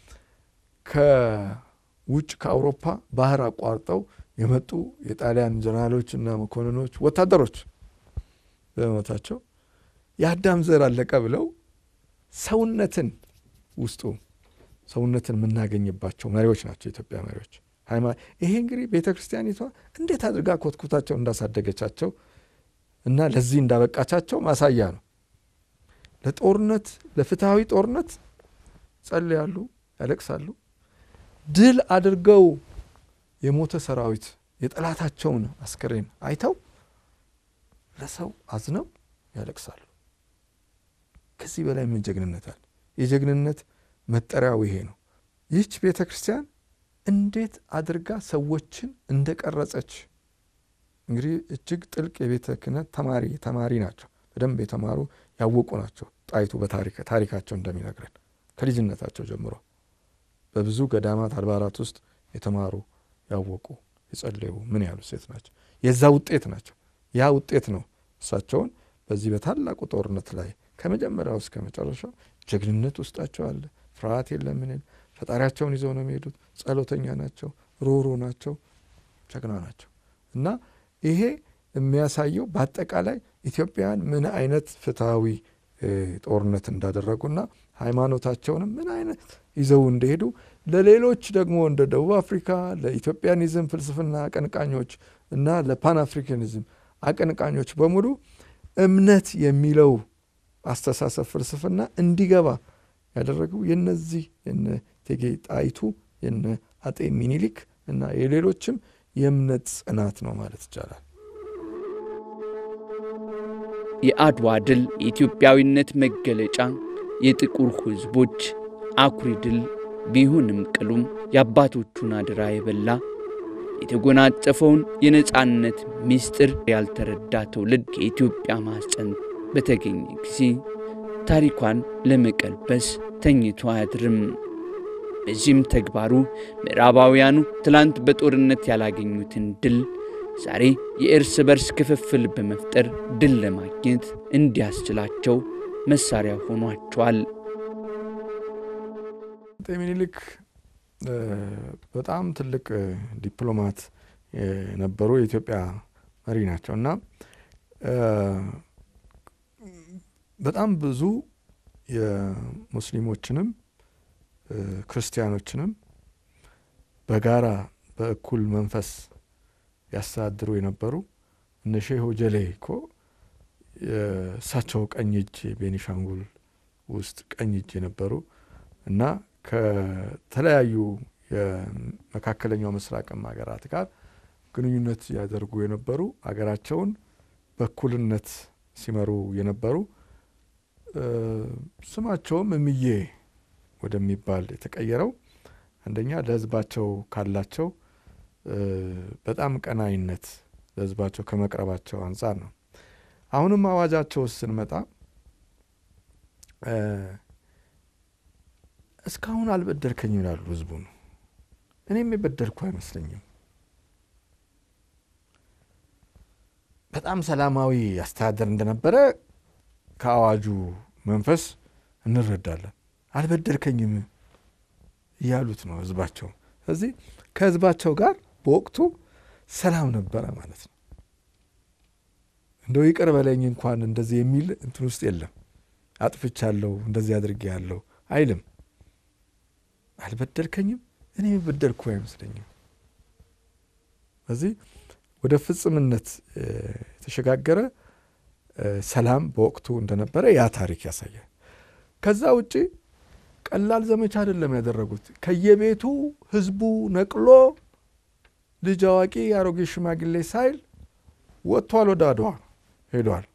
ከውጭ ከአውሮፓ ባህር አቋርጠው የመጡ የጣሊያን ጀነራሎች እና መኮንኖች፣ ወታደሮች በመሞታቸው የአዳም ዘር አለቀ ብለው ሰውነትን ውስጡ ሰውነትን የምናገኝባቸው መሪዎች ናቸው የኢትዮጵያ መሪዎች። ይሄ እንግዲህ ቤተ ክርስቲያኒቷ እንዴት አድርጋ ኮትኩታቸው እንዳሳደገቻቸው እና ለዚህ እንዳበቃቻቸው ማሳያ ነው። ለጦርነት ለፍትሐዊ ጦርነት ጸልያሉ፣ ያለቅሳሉ። ድል አድርገው የሞተ ሰራዊት የጠላታቸውን አስከሬን አይተው ለሰው አዝነው ያለቅሳሉ። ከዚህ በላይ ምን ጀግንነት አለ? የጀግንነት መጠሪያው ይሄ ነው። ይህች ቤተ ክርስቲያን እንዴት አድርጋ ሰዎችን እንደቀረጸች እንግዲህ እጅግ ጥልቅ የቤተ ክህነት ተማሪ ተማሪ ናቸው። በደንብ የተማሩ ያወቁ ናቸው። ጣይቱ በታሪካቸው እንደሚነግረን ከልጅነታቸው ጀምሮ በብዙ ገዳማት አድባራት ውስጥ የተማሩ ያወቁ የጸለዩ ምን ያሉ ሴት ናቸው። የዛ ውጤት ናቸው። ያ ውጤት ነው እሳቸውን በዚህ በታላቁ ጦርነት ላይ ከመጀመሪያው እስከ መጨረሻው ጀግንነት ውስጣቸው አለ። ፍርሃት የለም። ምን ፈጣሪያቸውን ይዘው ነው የሚሄዱት። ጸሎተኛ ናቸው፣ ሮሮ ናቸው፣ ጀግና ናቸው እና ይሄ የሚያሳየው በአጠቃላይ ኢትዮጵያውያን ምን አይነት ፍትሐዊ ጦርነት እንዳደረጉና ሃይማኖታቸውንም ምን አይነት ይዘው እንደሄዱ ለሌሎች ደግሞ እንደ ደቡብ አፍሪካ ለኢትዮጵያኒዝም ፍልስፍና አቀንቃኞች እና ለፓን አፍሪካኒዝም አቀንቃኞች በሙሉ እምነት የሚለው አስተሳሰብ ፍልስፍና እንዲገባ ያደረገው የነዚህ የነ እቴጌ ጣይቱ የነ አጤ ሚኒሊክ እና የሌሎችም የእምነት ጽናት ነው ማለት ይቻላል። የአድዋ ድል የኢትዮጵያዊነት መገለጫ የጥቁር ሕዝቦች አኩሪ ድል ቢሆንም ቅሉም የአባቶቹን አደራ የበላ የተጎናጸፈውን የነጻነት ምስጢር ያልተረዳ ትውልድ ከኢትዮጵያ ማኅፀን በተገኘ ጊዜ ታሪኳን ለመቀልበስ ተኝቶ አያድርም። በዚህም ተግባሩ ምዕራባውያኑ ትላንት በጦርነት ያላገኙትን ድል ዛሬ የእርስ በርስ ክፍፍል በመፍጠር ድል ለማግኘት እንዲያስችላቸው መሳሪያ ሆኗቸዋል። አጤ ሚኒሊክ በጣም ትልቅ ዲፕሎማት የነበሩ የኢትዮጵያ መሪ ናቸው እና በጣም ብዙ የሙስሊሞችንም ክርስቲያኖችንም በጋራ በእኩል መንፈስ ያስተዳድሩ የነበሩ እነ ሼህ ጀሌ እኮ የእሳቸው ቀኝ እጅ ቤኒሻንጉል ውስጥ ቀኝ እጅ የነበሩ እና ከተለያዩ የመካከለኛው ምስራቅም ሀገራት ጋር ግንኙነት ያደርጉ የነበሩ ሀገራቸውን በእኩልነት ሲመሩ የነበሩ ስማቸውም እምዬ ወደሚባል የተቀየረው አንደኛ ለሕዝባቸው ካላቸው በጣም ቀናይነት ለሕዝባቸው ከመቅረባቸው አንጻር ነው። አሁንም አዋጃቸው ውስጥ ስንመጣ እስካሁን አልበደልከኝም ይላሉ ህዝቡ ነው። እኔም የበደልኩ አይመስለኝም። በጣም ሰላማዊ አስተዳደር እንደነበረ ከአዋጁ መንፈስ እንረዳለን። አልበደልከኝም እያሉት ነው ህዝባቸው። ስለዚህ ከህዝባቸው ጋር በወቅቱ ሰላም ነበረ ማለት ነው። እንደው ይቅር በለኝ እንኳን እንደዚህ የሚል እንትን ውስጥ የለም። አጥፍቻለሁ እንደዚህ አድርጌ ያለው አይልም። አልበደልከኝም እኔ የበደልኩ አይመስለኝም። ስለዚህ ወደ ፍጽምነት የተሸጋገረ ሰላም በወቅቱ እንደነበረ ያ ታሪክ ያሳያል። ከዛ ውጪ ቀላል ዘመቻ አይደለም ያደረጉት። ከየቤቱ ህዝቡ ነቅሎ ልጅ አዋቂ፣ አሮጌ ሽማግሌ ሳይል ወጥቷል። ወደ አድዋ ሄዷል።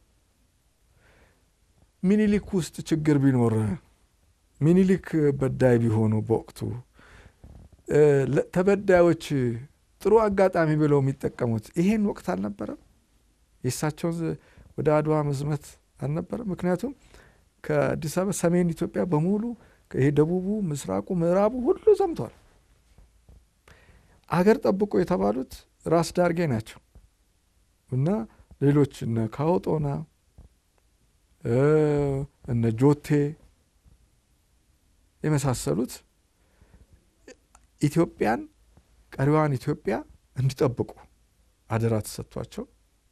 ሚኒሊክ ውስጥ ችግር ቢኖር ሚኒሊክ በዳይ ቢሆኑ በወቅቱ ተበዳዮች ጥሩ አጋጣሚ ብለው የሚጠቀሙት ይሄን ወቅት አልነበረም። የእሳቸውን ወደ አድዋ መዝመት አልነበረም። ምክንያቱም ከአዲስ አበባ ሰሜን ኢትዮጵያ በሙሉ ይሄ ደቡቡ፣ ምስራቁ፣ ምዕራቡ ሁሉ ዘምቷል። አገር ጠብቆ የተባሉት ራስ ዳርጌ ናቸው እና ሌሎች እነ ካውጦና እነ ጆቴ የመሳሰሉት ኢትዮጵያን ቀሪዋን ኢትዮጵያ እንዲጠብቁ አደራ ተሰጥቷቸው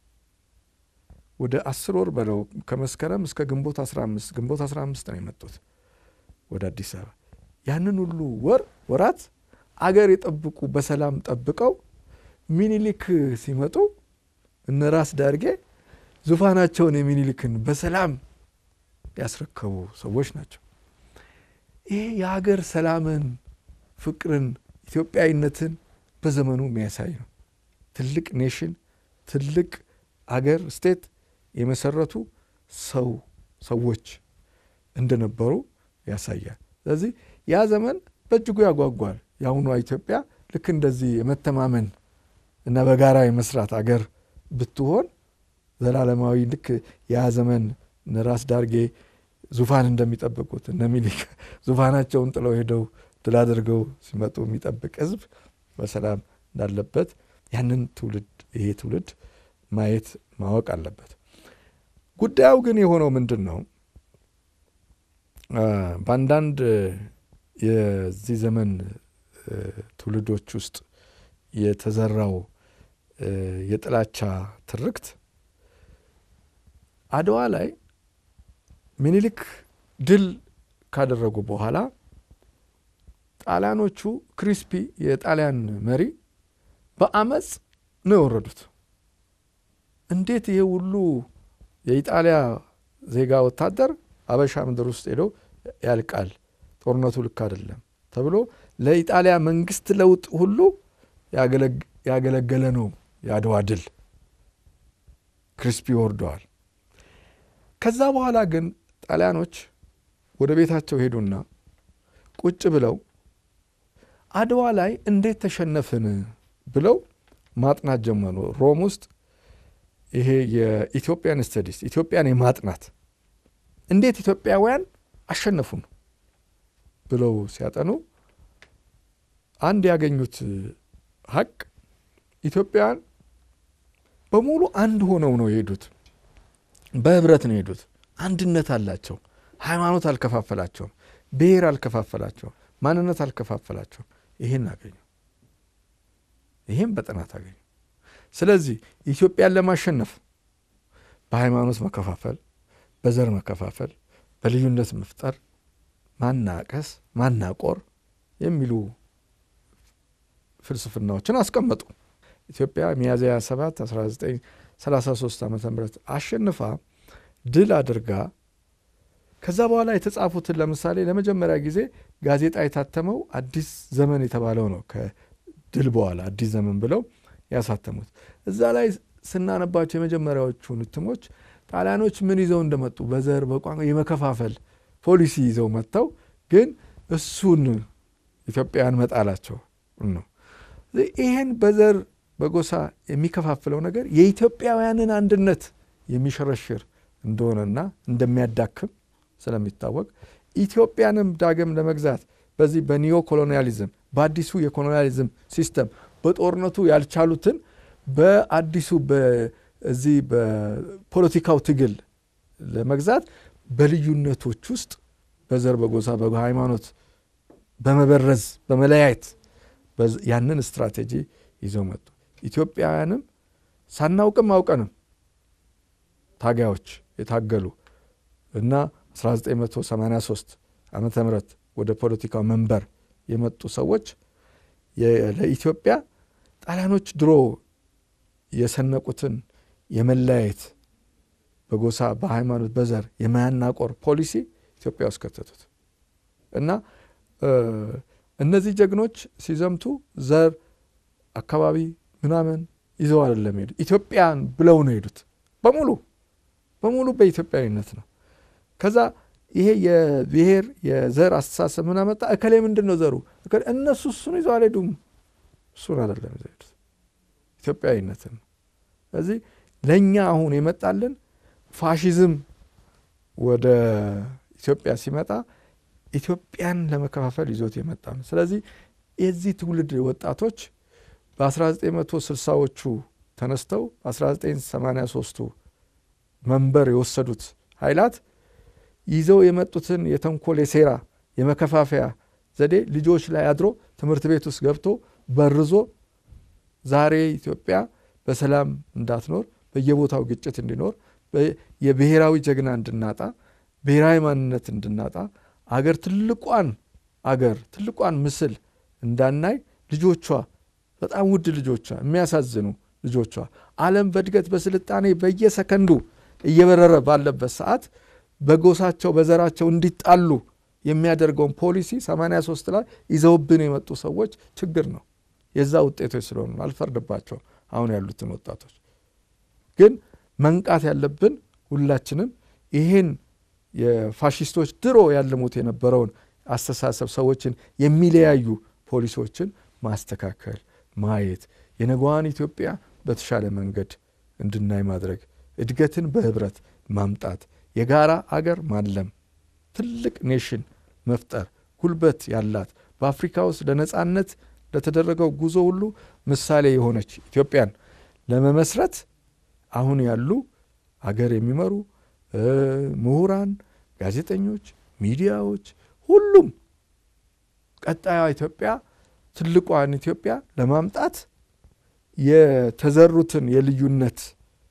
ወደ አስር ወር በለው ከመስከረም እስከ ግንቦት አስራ አምስት ግንቦት አስራ አምስት ነው የመጡት ወደ አዲስ አበባ። ያንን ሁሉ ወር ወራት አገር የጠብቁ በሰላም ጠብቀው ሚኒሊክ ሲመጡ እነ ራስ ዳርጌ ዙፋናቸውን የሚኒሊክን በሰላም ያስረከቡ ሰዎች ናቸው። ይሄ የሀገር ሰላምን፣ ፍቅርን፣ ኢትዮጵያዊነትን በዘመኑ የሚያሳይ ነው። ትልቅ ኔሽን፣ ትልቅ አገር ስቴት የመሰረቱ ሰው ሰዎች እንደነበሩ ያሳያል። ስለዚህ ያ ዘመን በእጅጉ ያጓጓል። የአሁኗ ኢትዮጵያ ልክ እንደዚህ የመተማመን እና በጋራ የመስራት አገር ብትሆን ዘላለማዊ ልክ ያ ዘመን እነ ራስ ዳርጌ ዙፋን እንደሚጠብቁት እነ ሚኒሊክ ዙፋናቸውን ጥለው ሄደው ድል አድርገው ሲመጡ የሚጠብቅ ሕዝብ በሰላም እንዳለበት ያንን ትውልድ ይሄ ትውልድ ማየት ማወቅ አለበት። ጉዳዩ ግን የሆነው ምንድን ነው? በአንዳንድ የዚህ ዘመን ትውልዶች ውስጥ የተዘራው የጥላቻ ትርክት አድዋ ላይ ሚኒሊክ ድል ካደረጉ በኋላ ጣሊያኖቹ ክሪስፒ የጣሊያን መሪ በአመፅ ነው የወረዱት። እንዴት ይሄ ሁሉ የኢጣሊያ ዜጋ ወታደር አበሻ ምድር ውስጥ ሄደው ያልቃል? ጦርነቱ ልክ አይደለም ተብሎ ለኢጣሊያ መንግስት ለውጥ ሁሉ ያገለገለ ነው የአድዋ ድል። ክሪስፒ ወርደዋል። ከዛ በኋላ ግን ጣሊያኖች ወደ ቤታቸው ሄዱና ቁጭ ብለው አድዋ ላይ እንዴት ተሸነፍን ብለው ማጥናት ጀመሩ። ሮም ውስጥ ይሄ የኢትዮጵያን ስተዲስ ኢትዮጵያን የማጥናት እንዴት ኢትዮጵያውያን አሸነፉን ብለው ሲያጠኑ አንድ ያገኙት ሀቅ ኢትዮጵያውያን በሙሉ አንድ ሆነው ነው የሄዱት። በህብረት ነው የሄዱት። አንድነት አላቸው። ሃይማኖት አልከፋፈላቸውም። ብሔር አልከፋፈላቸውም። ማንነት አልከፋፈላቸውም። ይህን አገኙ። ይህም በጥናት አገኙ። ስለዚህ ኢትዮጵያን ለማሸነፍ በሃይማኖት መከፋፈል፣ በዘር መከፋፈል፣ በልዩነት መፍጠር፣ ማናቀስ፣ ማናቆር የሚሉ ፍልስፍናዎችን አስቀመጡ። ኢትዮጵያ ሚያዝያ 7 1933 ዓ ም አሸንፋ ድል አድርጋ ከዛ በኋላ የተጻፉትን ለምሳሌ ለመጀመሪያ ጊዜ ጋዜጣ የታተመው አዲስ ዘመን የተባለው ነው። ከድል በኋላ አዲስ ዘመን ብለው ያሳተሙት እዛ ላይ ስናነባቸው የመጀመሪያዎቹን እትሞች ጣሊያኖች ምን ይዘው እንደመጡ በዘር በቋንቋ የመከፋፈል ፖሊሲ ይዘው መጥተው ግን እሱን ኢትዮጵያውያን መጣላቸው ነው። ይህን በዘር በጎሳ የሚከፋፍለው ነገር የኢትዮጵያውያንን አንድነት የሚሸረሽር እንደሆነና እንደሚያዳክም ስለሚታወቅ ኢትዮጵያንም ዳግም ለመግዛት በዚህ በኒዮ ኮሎኒያሊዝም በአዲሱ የኮሎኒያሊዝም ሲስተም በጦርነቱ ያልቻሉትን በአዲሱ በዚህ በፖለቲካው ትግል ለመግዛት በልዩነቶች ውስጥ በዘር፣ በጎሳ፣ በሃይማኖት በመበረዝ በመለያየት ያንን ስትራቴጂ ይዘው መጡ። ኢትዮጵያውያንም ሳናውቅም አውቀንም ታጋዮች የታገሉ እና 1983 ዓመተ ምህረት ወደ ፖለቲካው መንበር የመጡ ሰዎች ለኢትዮጵያ ጣሊያኖች ድሮ የሰነቁትን የመለያየት በጎሳ በሃይማኖት በዘር የማያናቆር ፖሊሲ ኢትዮጵያ ውስጥ ከተቱት እና እነዚህ ጀግኖች ሲዘምቱ ዘር አካባቢ ምናምን ይዘው አይደለም ሄዱ። ኢትዮጵያን ብለው ነው ሄዱት። በሙሉ በሙሉ በኢትዮጵያዊነት ነው። ከዛ ይሄ የብሔር የዘር አስተሳሰብ ምን አመጣ? እከሌ ምንድን ነው ዘሩ? እነሱ እሱን ይዘው አልሄዱም። እሱን አይደለም ይዘው ሄዱት፣ ኢትዮጵያዊነትን ነው። ስለዚህ ለእኛ አሁን የመጣልን ፋሽዝም ወደ ኢትዮጵያ ሲመጣ ኢትዮጵያን ለመከፋፈል ይዞት የመጣ ነው። ስለዚህ የዚህ ትውልድ ወጣቶች በ1960ዎቹ ተነስተው በ1983ቱ መንበር የወሰዱት ኃይላት ይዘው የመጡትን የተንኮል የሴራ የመከፋፈያ ዘዴ ልጆች ላይ አድሮ ትምህርት ቤት ውስጥ ገብቶ በርዞ ዛሬ ኢትዮጵያ በሰላም እንዳትኖር በየቦታው ግጭት እንዲኖር የብሔራዊ ጀግና እንድናጣ ብሔራዊ ማንነት እንድናጣ አገር ትልቋን አገር ትልቋን ምስል እንዳናይ ልጆቿ በጣም ውድ ልጆቿ የሚያሳዝኑ ልጆቿ ዓለም በእድገት በስልጣኔ በየሰከንዱ እየበረረ ባለበት ሰዓት በጎሳቸው በዘራቸው እንዲጣሉ የሚያደርገውን ፖሊሲ 83 ላይ ይዘውብን የመጡ ሰዎች ችግር ነው። የዛ ውጤቶች ስለሆኑ አልፈርድባቸው አሁን ያሉትን ወጣቶች ግን መንቃት ያለብን ሁላችንም ይህን የፋሽስቶች ድሮ ያልሙት የነበረውን አስተሳሰብ ሰዎችን የሚለያዩ ፖሊሶችን ማስተካከል ማየት የነገዋን ኢትዮጵያ በተሻለ መንገድ እንድናይ ማድረግ እድገትን በህብረት ማምጣት የጋራ አገር ማለም ትልቅ ኔሽን መፍጠር ጉልበት ያላት በአፍሪካ ውስጥ ለነጻነት ለተደረገው ጉዞ ሁሉ ምሳሌ የሆነች ኢትዮጵያን ለመመስረት አሁን ያሉ አገር የሚመሩ ምሁራን፣ ጋዜጠኞች፣ ሚዲያዎች ሁሉም ቀጣዩ ኢትዮጵያ ትልቋን ኢትዮጵያ ለማምጣት የተዘሩትን የልዩነት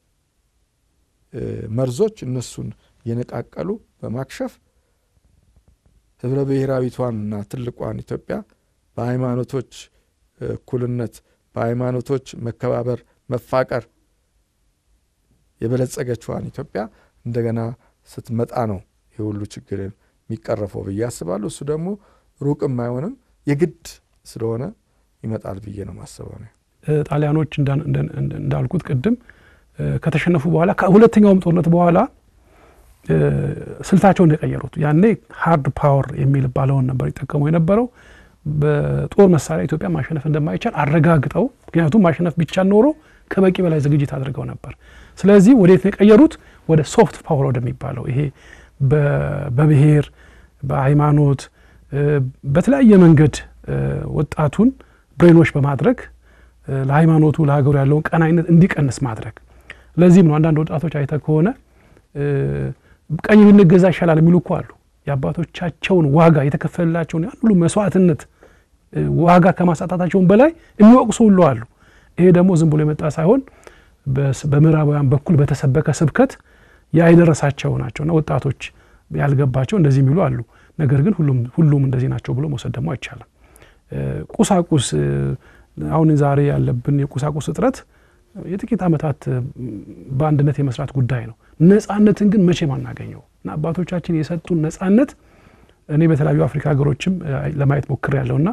መርዞች እነሱን እየነቃቀሉ በማክሸፍ ህብረ ብሔራዊቷንና ትልቋን ኢትዮጵያ በሃይማኖቶች እኩልነት፣ በሃይማኖቶች መከባበር፣ መፋቀር የበለጸገችዋን ኢትዮጵያ እንደገና ስትመጣ ነው ይህ ሁሉ ችግር የሚቀረፈው ብዬ አስባለሁ። እሱ ደግሞ ሩቅም አይሆንም የግድ ስለሆነ ይመጣል ብዬ ነው ማስበው ነው። ጣሊያኖች እንዳልኩት ቅድም ከተሸነፉ በኋላ ከሁለተኛውም ጦርነት በኋላ ስልታቸውን የቀየሩት ያኔ ሃርድ ፓወር የሚባለውን ነበር ይጠቀሙ የነበረው። በጦር መሳሪያ ኢትዮጵያ ማሸነፍ እንደማይቻል አረጋግጠው፣ ምክንያቱም ማሸነፍ ቢቻል ኖሮ ከበቂ በላይ ዝግጅት አድርገው ነበር። ስለዚህ ወዴት ነው የቀየሩት? ወደ ሶፍት ፓወር ወደሚባለው ይሄ በብሔር በሃይማኖት በተለያየ መንገድ ወጣቱን ብሬኖች በማድረግ ለሃይማኖቱ ለሀገሩ ያለውን ቀናይነት እንዲቀንስ ማድረግ። ለዚህም ነው አንዳንድ ወጣቶች አይተ ከሆነ ቀኝ ብንገዛ ይሻላል የሚሉ እኮ አሉ። የአባቶቻቸውን ዋጋ የተከፈለላቸውን ያን ሁሉ መስዋዕትነት ዋጋ ከማሳጣታቸውን በላይ የሚወቅሱ ሁሉ አሉ። ይሄ ደግሞ ዝም ብሎ የመጣ ሳይሆን በምዕራባውያን በኩል በተሰበከ ስብከት ያይደረሳቸው ናቸውና ወጣቶች ያልገባቸው እንደዚህ የሚሉ አሉ። ነገር ግን ሁሉም እንደዚህ ናቸው ብሎ መውሰድ ደግሞ አይቻልም። ቁሳቁስ አሁን ዛሬ ያለብን የቁሳቁስ እጥረት የጥቂት ዓመታት በአንድነት የመስራት ጉዳይ ነው። ነጻነትን ግን መቼም አናገኘው እና አባቶቻችን የሰጡን ነጻነት እኔ በተለያዩ አፍሪካ ሀገሮችም ለማየት ሞክር ያለውና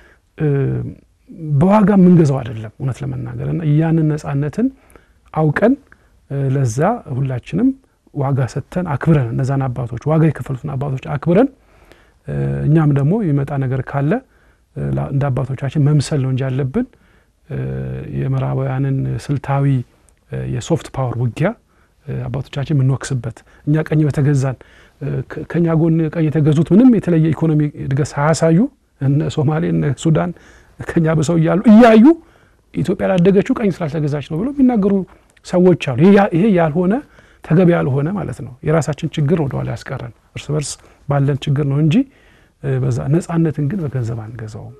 በዋጋ የምንገዛው አይደለም እውነት ለመናገር እና ያንን ነጻነትን አውቀን ለዛ ሁላችንም ዋጋ ሰጥተን አክብረን እነዛን አባቶች ዋጋ የከፈሉትን አባቶች አክብረን እኛም ደግሞ የሚመጣ ነገር ካለ እንደ አባቶቻችን መምሰል ነው እንጂ ያለብን የምዕራባውያንን ስልታዊ የሶፍት ፓወር ውጊያ አባቶቻችን የምንወቅስበት እኛ ቀኝ በተገዛን ከእኛ ጎን ቀኝ የተገዙት ምንም የተለየ ኢኮኖሚ እድገት ሳያሳዩ እነ ሶማሌ እነ ሱዳን ከኛ በሰው እያሉ እያዩ ኢትዮጵያ ላደገችው ቀኝ ስላልተገዛች ነው ብሎ የሚናገሩ ሰዎች አሉ። ይሄ ያልሆነ ተገቢ ያልሆነ ማለት ነው። የራሳችን ችግር ወደኋላ ያስቀረን እርስ በርስ ባለን ችግር ነው እንጂ በዛ ነጻነትን ግን በገንዘብ አንገዛውም።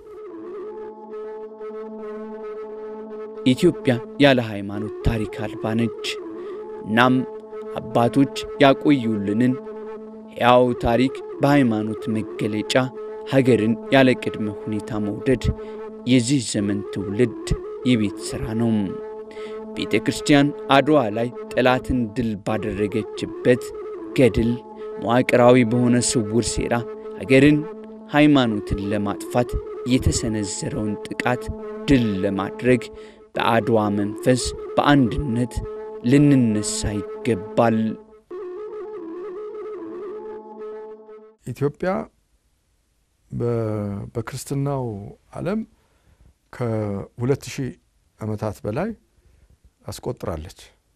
ኢትዮጵያ ያለ ሃይማኖት ታሪክ አልባ ነች። እናም አባቶች ያቆዩልንን ሕያው ታሪክ በሃይማኖት መገለጫ ሀገርን ያለ ቅድመ ሁኔታ መውደድ የዚህ ዘመን ትውልድ የቤት ሥራ ነው። ቤተ ክርስቲያን አድዋ ላይ ጠላትን ድል ባደረገችበት ገድል መዋቅራዊ በሆነ ስውር ሴራ ሀገርን፣ ሃይማኖትን ለማጥፋት የተሰነዘረውን ጥቃት ድል ለማድረግ በአድዋ መንፈስ በአንድነት ልንነሳ ይገባል። ኢትዮጵያ በክርስትናው ዓለም ከሁለት ሺህ ዓመታት በላይ አስቆጥራለች።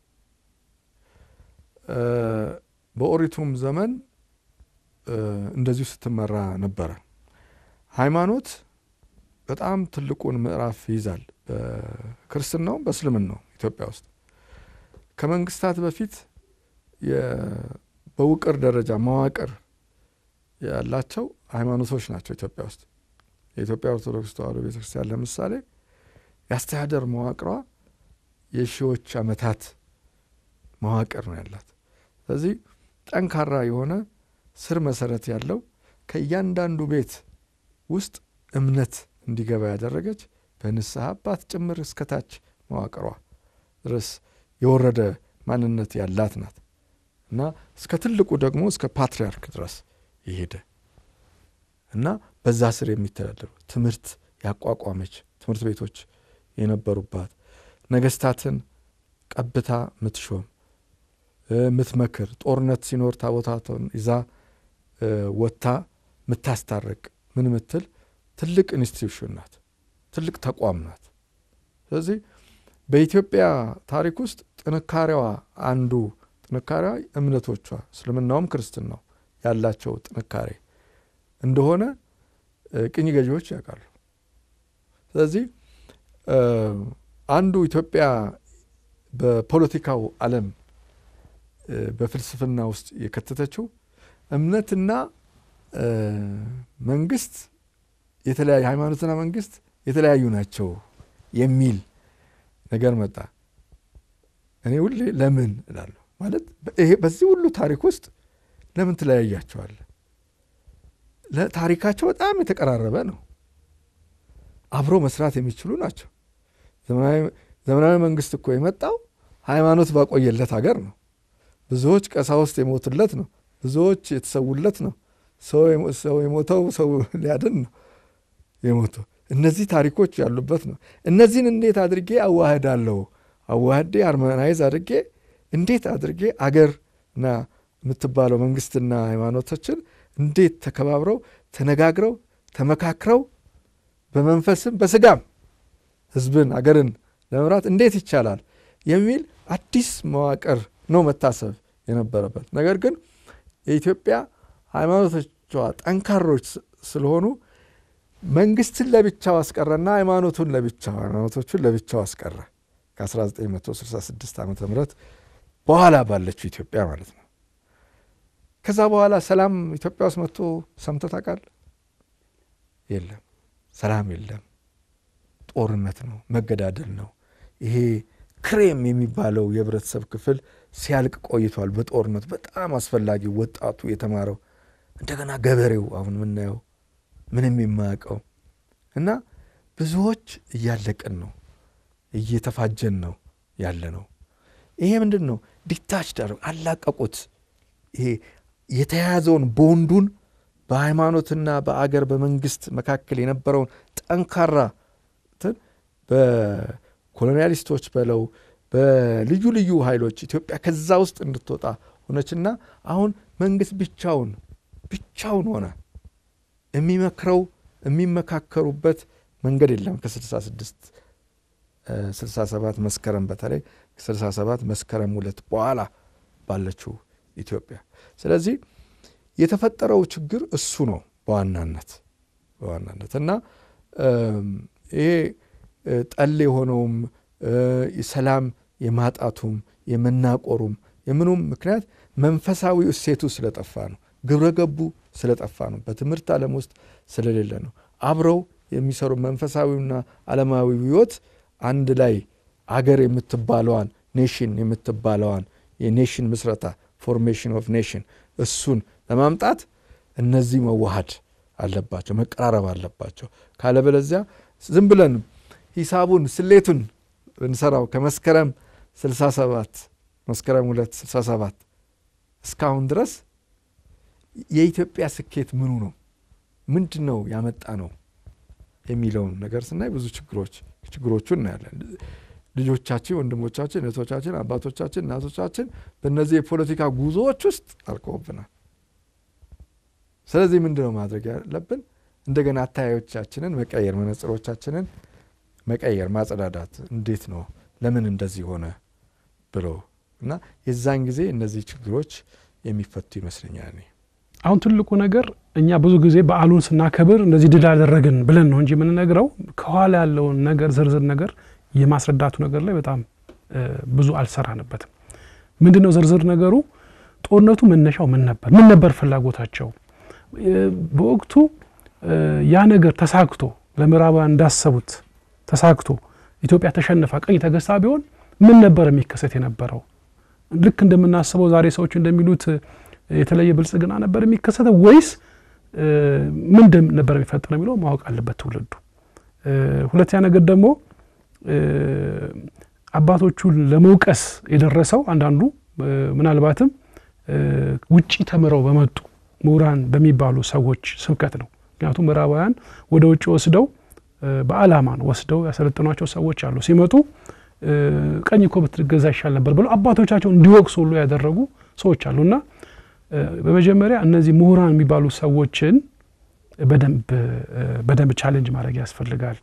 በኦሪቱም ዘመን እንደዚሁ ስትመራ ነበረ። ሃይማኖት በጣም ትልቁን ምዕራፍ ይይዛል። በክርስትናውም በእስልምናው ኢትዮጵያ ውስጥ ከመንግስታት በፊት በውቅር ደረጃ መዋቅር ያላቸው ሃይማኖቶች ናቸው ኢትዮጵያ ውስጥ። የኢትዮጵያ ኦርቶዶክስ ተዋሕዶ ቤተክርስቲያን ለምሳሌ የአስተዳደር መዋቅሯ የሺዎች ዓመታት መዋቅር ነው ያላት። ስለዚህ ጠንካራ የሆነ ስር መሰረት ያለው ከእያንዳንዱ ቤት ውስጥ እምነት እንዲገባ ያደረገች በንስሐ አባት ጭምር እስከታች መዋቅሯ ድረስ የወረደ ማንነት ያላት ናት እና እስከ ትልቁ ደግሞ እስከ ፓትርያርክ ድረስ የሄደ እና በዛ ስር የሚተዳደሩ ትምህርት ያቋቋመች ትምህርት ቤቶች የነበሩባት ነገስታትን ቀብታ ምትሾም ምትመክር ጦርነት ሲኖር ታቦታትን ይዛ ወጥታ ምታስታርቅ ምን ምትል ትልቅ ኢንስቲትዩሽን ናት። ትልቅ ተቋም ናት። ስለዚህ በኢትዮጵያ ታሪክ ውስጥ ጥንካሬዋ አንዱ ጥንካሬዋ እምነቶቿ እስልምናውም ክርስትናው ያላቸው ጥንካሬ እንደሆነ ቅኝ ገዢዎች ያውቃሉ። ስለዚህ አንዱ ኢትዮጵያ በፖለቲካው ዓለም በፍልስፍና ውስጥ የከተተችው እምነትና መንግስት የተለያዩ ሃይማኖትና መንግስት የተለያዩ ናቸው የሚል ነገር መጣ። እኔ ሁሌ ለምን እላለሁ። ማለት ይሄ በዚህ ሁሉ ታሪክ ውስጥ ለምን ትለያያቸዋለህ? ታሪካቸው በጣም የተቀራረበ ነው። አብሮ መስራት የሚችሉ ናቸው። ዘመናዊ መንግስት እኮ የመጣው ሃይማኖት ባቆየለት ሀገር ነው። ብዙዎች ቀሳውስት የሞቱለት ነው። ብዙዎች የተሰዉለት ነው። ሰው የሞተው ሰው ሊያድን ነው የሞተው። እነዚህ ታሪኮች ያሉበት ነው። እነዚህን እንዴት አድርጌ አዋህዳለሁ? አዋህዴ አርመናይዝ አድርጌ እንዴት አድርጌ አገርና የምትባለው መንግስትና ሃይማኖቶችን እንዴት ተከባብረው ተነጋግረው ተመካክረው በመንፈስም በስጋም ህዝብን አገርን ለመምራት እንዴት ይቻላል የሚል አዲስ መዋቅር ነው መታሰብ የነበረበት። ነገር ግን የኢትዮጵያ ሃይማኖቶቿ ጠንካሮች ስለሆኑ መንግስትን ለብቻው አስቀረና ሃይማኖቱን ለብቻው ሃይማኖቶቹን ለብቻው አስቀረ። ከ1966 ዓ ም በኋላ ባለችው ኢትዮጵያ ማለት ነው። ከዛ በኋላ ሰላም ኢትዮጵያ ውስጥ መጥቶ ሰምተህ ታውቃለህ? የለም፣ ሰላም የለም። ጦርነት ነው፣ መገዳደል ነው። ይሄ ክሬም የሚባለው የህብረተሰብ ክፍል ሲያልቅ ቆይቷል። በጦርነት በጣም አስፈላጊ ወጣቱ የተማረው እንደገና ገበሬው አሁን የምናየው ምንም የማያውቀው እና ብዙዎች እያለቅን ነው፣ እየተፋጀን ነው ያለ ነው። ይሄ ምንድን ነው? ዲታች ዳር አላቀቁት። ይሄ የተያያዘውን ቦንዱን በሃይማኖትና በአገር በመንግስት መካከል የነበረውን ጠንካራ በኮሎኒያሊስቶች በለው በልዩ ልዩ ኃይሎች ኢትዮጵያ ከዛ ውስጥ እንድትወጣ ሆነችና አሁን መንግስት ብቻውን ብቻውን ሆነ። የሚመክረው የሚመካከሩበት መንገድ የለም። ከ66 67 መስከረም በተለይ 67 መስከረም ሁለት በኋላ ባለችው ኢትዮጵያ። ስለዚህ የተፈጠረው ችግር እሱ ነው በዋናነት በዋናነት እና ይሄ ጠል የሆነውም ሰላም የማጣቱም የመናቆሩም የምኑም ምክንያት መንፈሳዊ እሴቱ ስለጠፋ ነው። ግብረ ገቡ ስለጠፋ ነው። በትምህርት ዓለም ውስጥ ስለሌለ ነው። አብረው የሚሰሩ መንፈሳዊና ዓለማዊ ሕይወት አንድ ላይ አገር የምትባለዋን ኔሽን የምትባለዋን የኔሽን ምስረታ ፎርሜሽን ኦፍ ኔሽን እሱን ለማምጣት እነዚህ መዋሃድ አለባቸው፣ መቀራረብ አለባቸው። ካለበለዚያ ዝም ብለን ሂሳቡን ስሌቱን ብንሰራው ከመስከረም 67 መስከረም 2 67 እስካሁን ድረስ የኢትዮጵያ ስኬት ምኑ ነው? ምንድን ነው ያመጣ ነው የሚለውን ነገር ስናይ ብዙ ችግሮች ችግሮቹን እናያለን። ልጆቻችን፣ ወንድሞቻችን፣ እህቶቻችን፣ አባቶቻችን፣ እናቶቻችን በእነዚህ የፖለቲካ ጉዞዎች ውስጥ አልቀውብናል። ስለዚህ ምንድን ነው ማድረግ ያለብን? እንደገና አታያዮቻችንን መቀየር፣ መነጽሮቻችንን መቀየር፣ ማጸዳዳት። እንዴት ነው ለምን እንደዚህ ሆነ ብሎ እና የዛን ጊዜ እነዚህ ችግሮች የሚፈቱ ይመስለኛል። እኔ አሁን ትልቁ ነገር እኛ ብዙ ጊዜ በዓሉን ስናከብር እንደዚህ ድል አደረግን ብለን ነው እንጂ የምንነግረው ከኋላ ያለውን ነገር ዝርዝር ነገር የማስረዳቱ ነገር ላይ በጣም ብዙ አልሰራንበትም። ምንድን ነው ዝርዝር ነገሩ? ጦርነቱ መነሻው ምን ነበር? ምን ነበር ፍላጎታቸው? በወቅቱ ያ ነገር ተሳክቶ ለምዕራባውያን እንዳሰቡት ተሳክቶ ኢትዮጵያ ተሸንፋ ቀኝ ተገዝታ ቢሆን ምን ነበር የሚከሰት የነበረው? ልክ እንደምናስበው ዛሬ ሰዎች እንደሚሉት የተለየ ብልጽግና ነበር የሚከሰተው ወይስ ምን ነበር የሚፈጠረው የሚለው ማወቅ አለበት ትውልዱ። ሁለተኛ ነገር ደግሞ አባቶቹን ለመውቀስ የደረሰው አንዳንዱ ምናልባትም ውጪ ተምረው በመጡ ምሁራን በሚባሉ ሰዎች ስብከት ነው። ምክንያቱም ምዕራባውያን ወደ ውጭ ወስደው በዓላማ ነው ወስደው ያሰለጥኗቸው ሰዎች አሉ። ሲመጡ ቀኝ እኮ ብትገዛ ይሻል ነበር ብለው አባቶቻቸው እንዲወቅሱ ሁሉ ያደረጉ ሰዎች አሉ እና በመጀመሪያ እነዚህ ምሁራን የሚባሉ ሰዎችን በደንብ ቻሌንጅ ማድረግ ያስፈልጋል።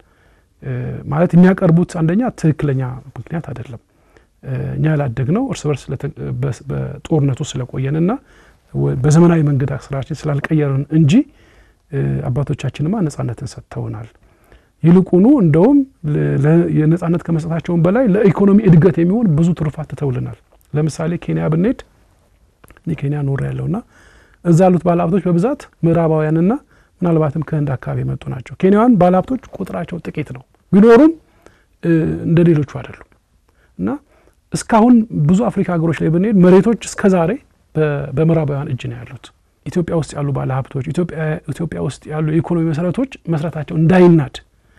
ማለት የሚያቀርቡት አንደኛ ትክክለኛ ምክንያት አይደለም። እኛ ያላደግነው እርስ በርስ በጦርነቱ ስለቆየንና በዘመናዊ መንገድ ስራችን ስላልቀየርን እንጂ አባቶቻችንማ ነጻነትን ሰጥተውናል። ይልቁኑ እንደውም የነጻነት ከመስጠታቸውን በላይ ለኢኮኖሚ እድገት የሚሆን ብዙ ትሩፋት ትተውልናል። ለምሳሌ ኬንያ ብንሄድ እኔ ኬንያ ኖር ያለውና እዛ ያሉት ባለሀብቶች በብዛት ምዕራባውያንና ምናልባትም ከህንድ አካባቢ የመጡ ናቸው። ኬንያውያን ባለሀብቶች ቁጥራቸው ጥቂት ነው፣ ቢኖሩም እንደ ሌሎቹ አይደሉም እና እስካሁን ብዙ አፍሪካ ሀገሮች ላይ ብንሄድ መሬቶች እስከ ዛሬ በምዕራባውያን እጅ ነው ያሉት። ኢትዮጵያ ውስጥ ያሉ ባለሀብቶች፣ ኢትዮጵያ ውስጥ ያሉ የኢኮኖሚ መሰረቶች መስረታቸው እንዳይናድ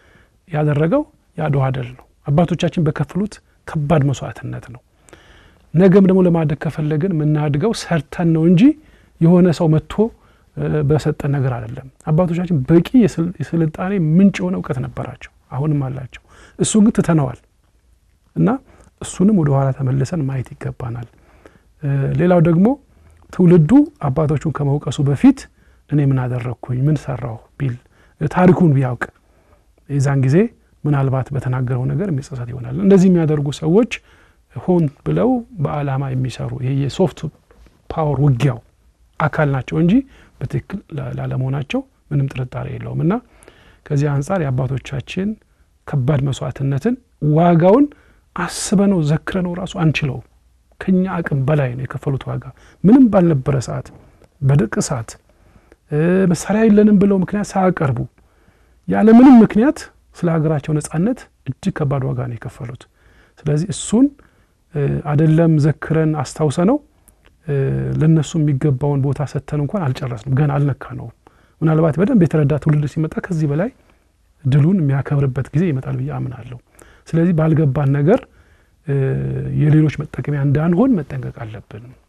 ያደረገው የአድዋ ድል ነው። አባቶቻችን በከፍሉት ከባድ መስዋዕትነት ነው። ነገም ደግሞ ለማደግ ከፈለግን የምናድገው ሰርተን ነው እንጂ የሆነ ሰው መጥቶ በሰጠን ነገር አይደለም። አባቶቻችን በቂ የስልጣኔ ምንጭ የሆነ እውቀት ነበራቸው፣ አሁንም አላቸው። እሱ ግን ትተነዋል እና እሱንም ወደ ኋላ ተመልሰን ማየት ይገባናል። ሌላው ደግሞ ትውልዱ አባቶቹን ከመውቀሱ በፊት እኔ ምን አደረግኩኝ፣ ምን ሰራሁ ቢል ታሪኩን ቢያውቅ የዛን ጊዜ ምናልባት በተናገረው ነገር የሚጸጸት ይሆናል። እንደዚህ የሚያደርጉ ሰዎች ሆን ብለው በዓላማ የሚሰሩ ይሄ የሶፍት ፓወር ውጊያው አካል ናቸው እንጂ በትክክል ላለመሆናቸው ምንም ጥርጣሬ የለውም እና ከዚህ አንጻር የአባቶቻችን ከባድ መስዋዕትነትን ዋጋውን አስበነው ዘክረነው ራሱ አንችለውም። ከኛ አቅም በላይ ነው የከፈሉት ዋጋ። ምንም ባልነበረ ሰዓት፣ በድርቅ ሰዓት መሳሪያ የለንም ብለው ምክንያት ሳያቀርቡ ያለምንም ምክንያት ስለ ሀገራቸው ነጻነት እጅግ ከባድ ዋጋ ነው የከፈሉት። ስለዚህ እሱን አደለም ዘክረን አስታውሰ ነው ለእነሱ የሚገባውን ቦታ ሰጥተን እንኳን አልጨረስንም፣ ገና አልነካ ነው። ምናልባት በደንብ የተረዳ ትውልድ ሲመጣ ከዚህ በላይ ድሉን የሚያከብርበት ጊዜ ይመጣል ብዬ አምናለሁ። ስለዚህ ባልገባን ነገር የሌሎች መጠቀሚያ እንዳንሆን መጠንቀቅ አለብን።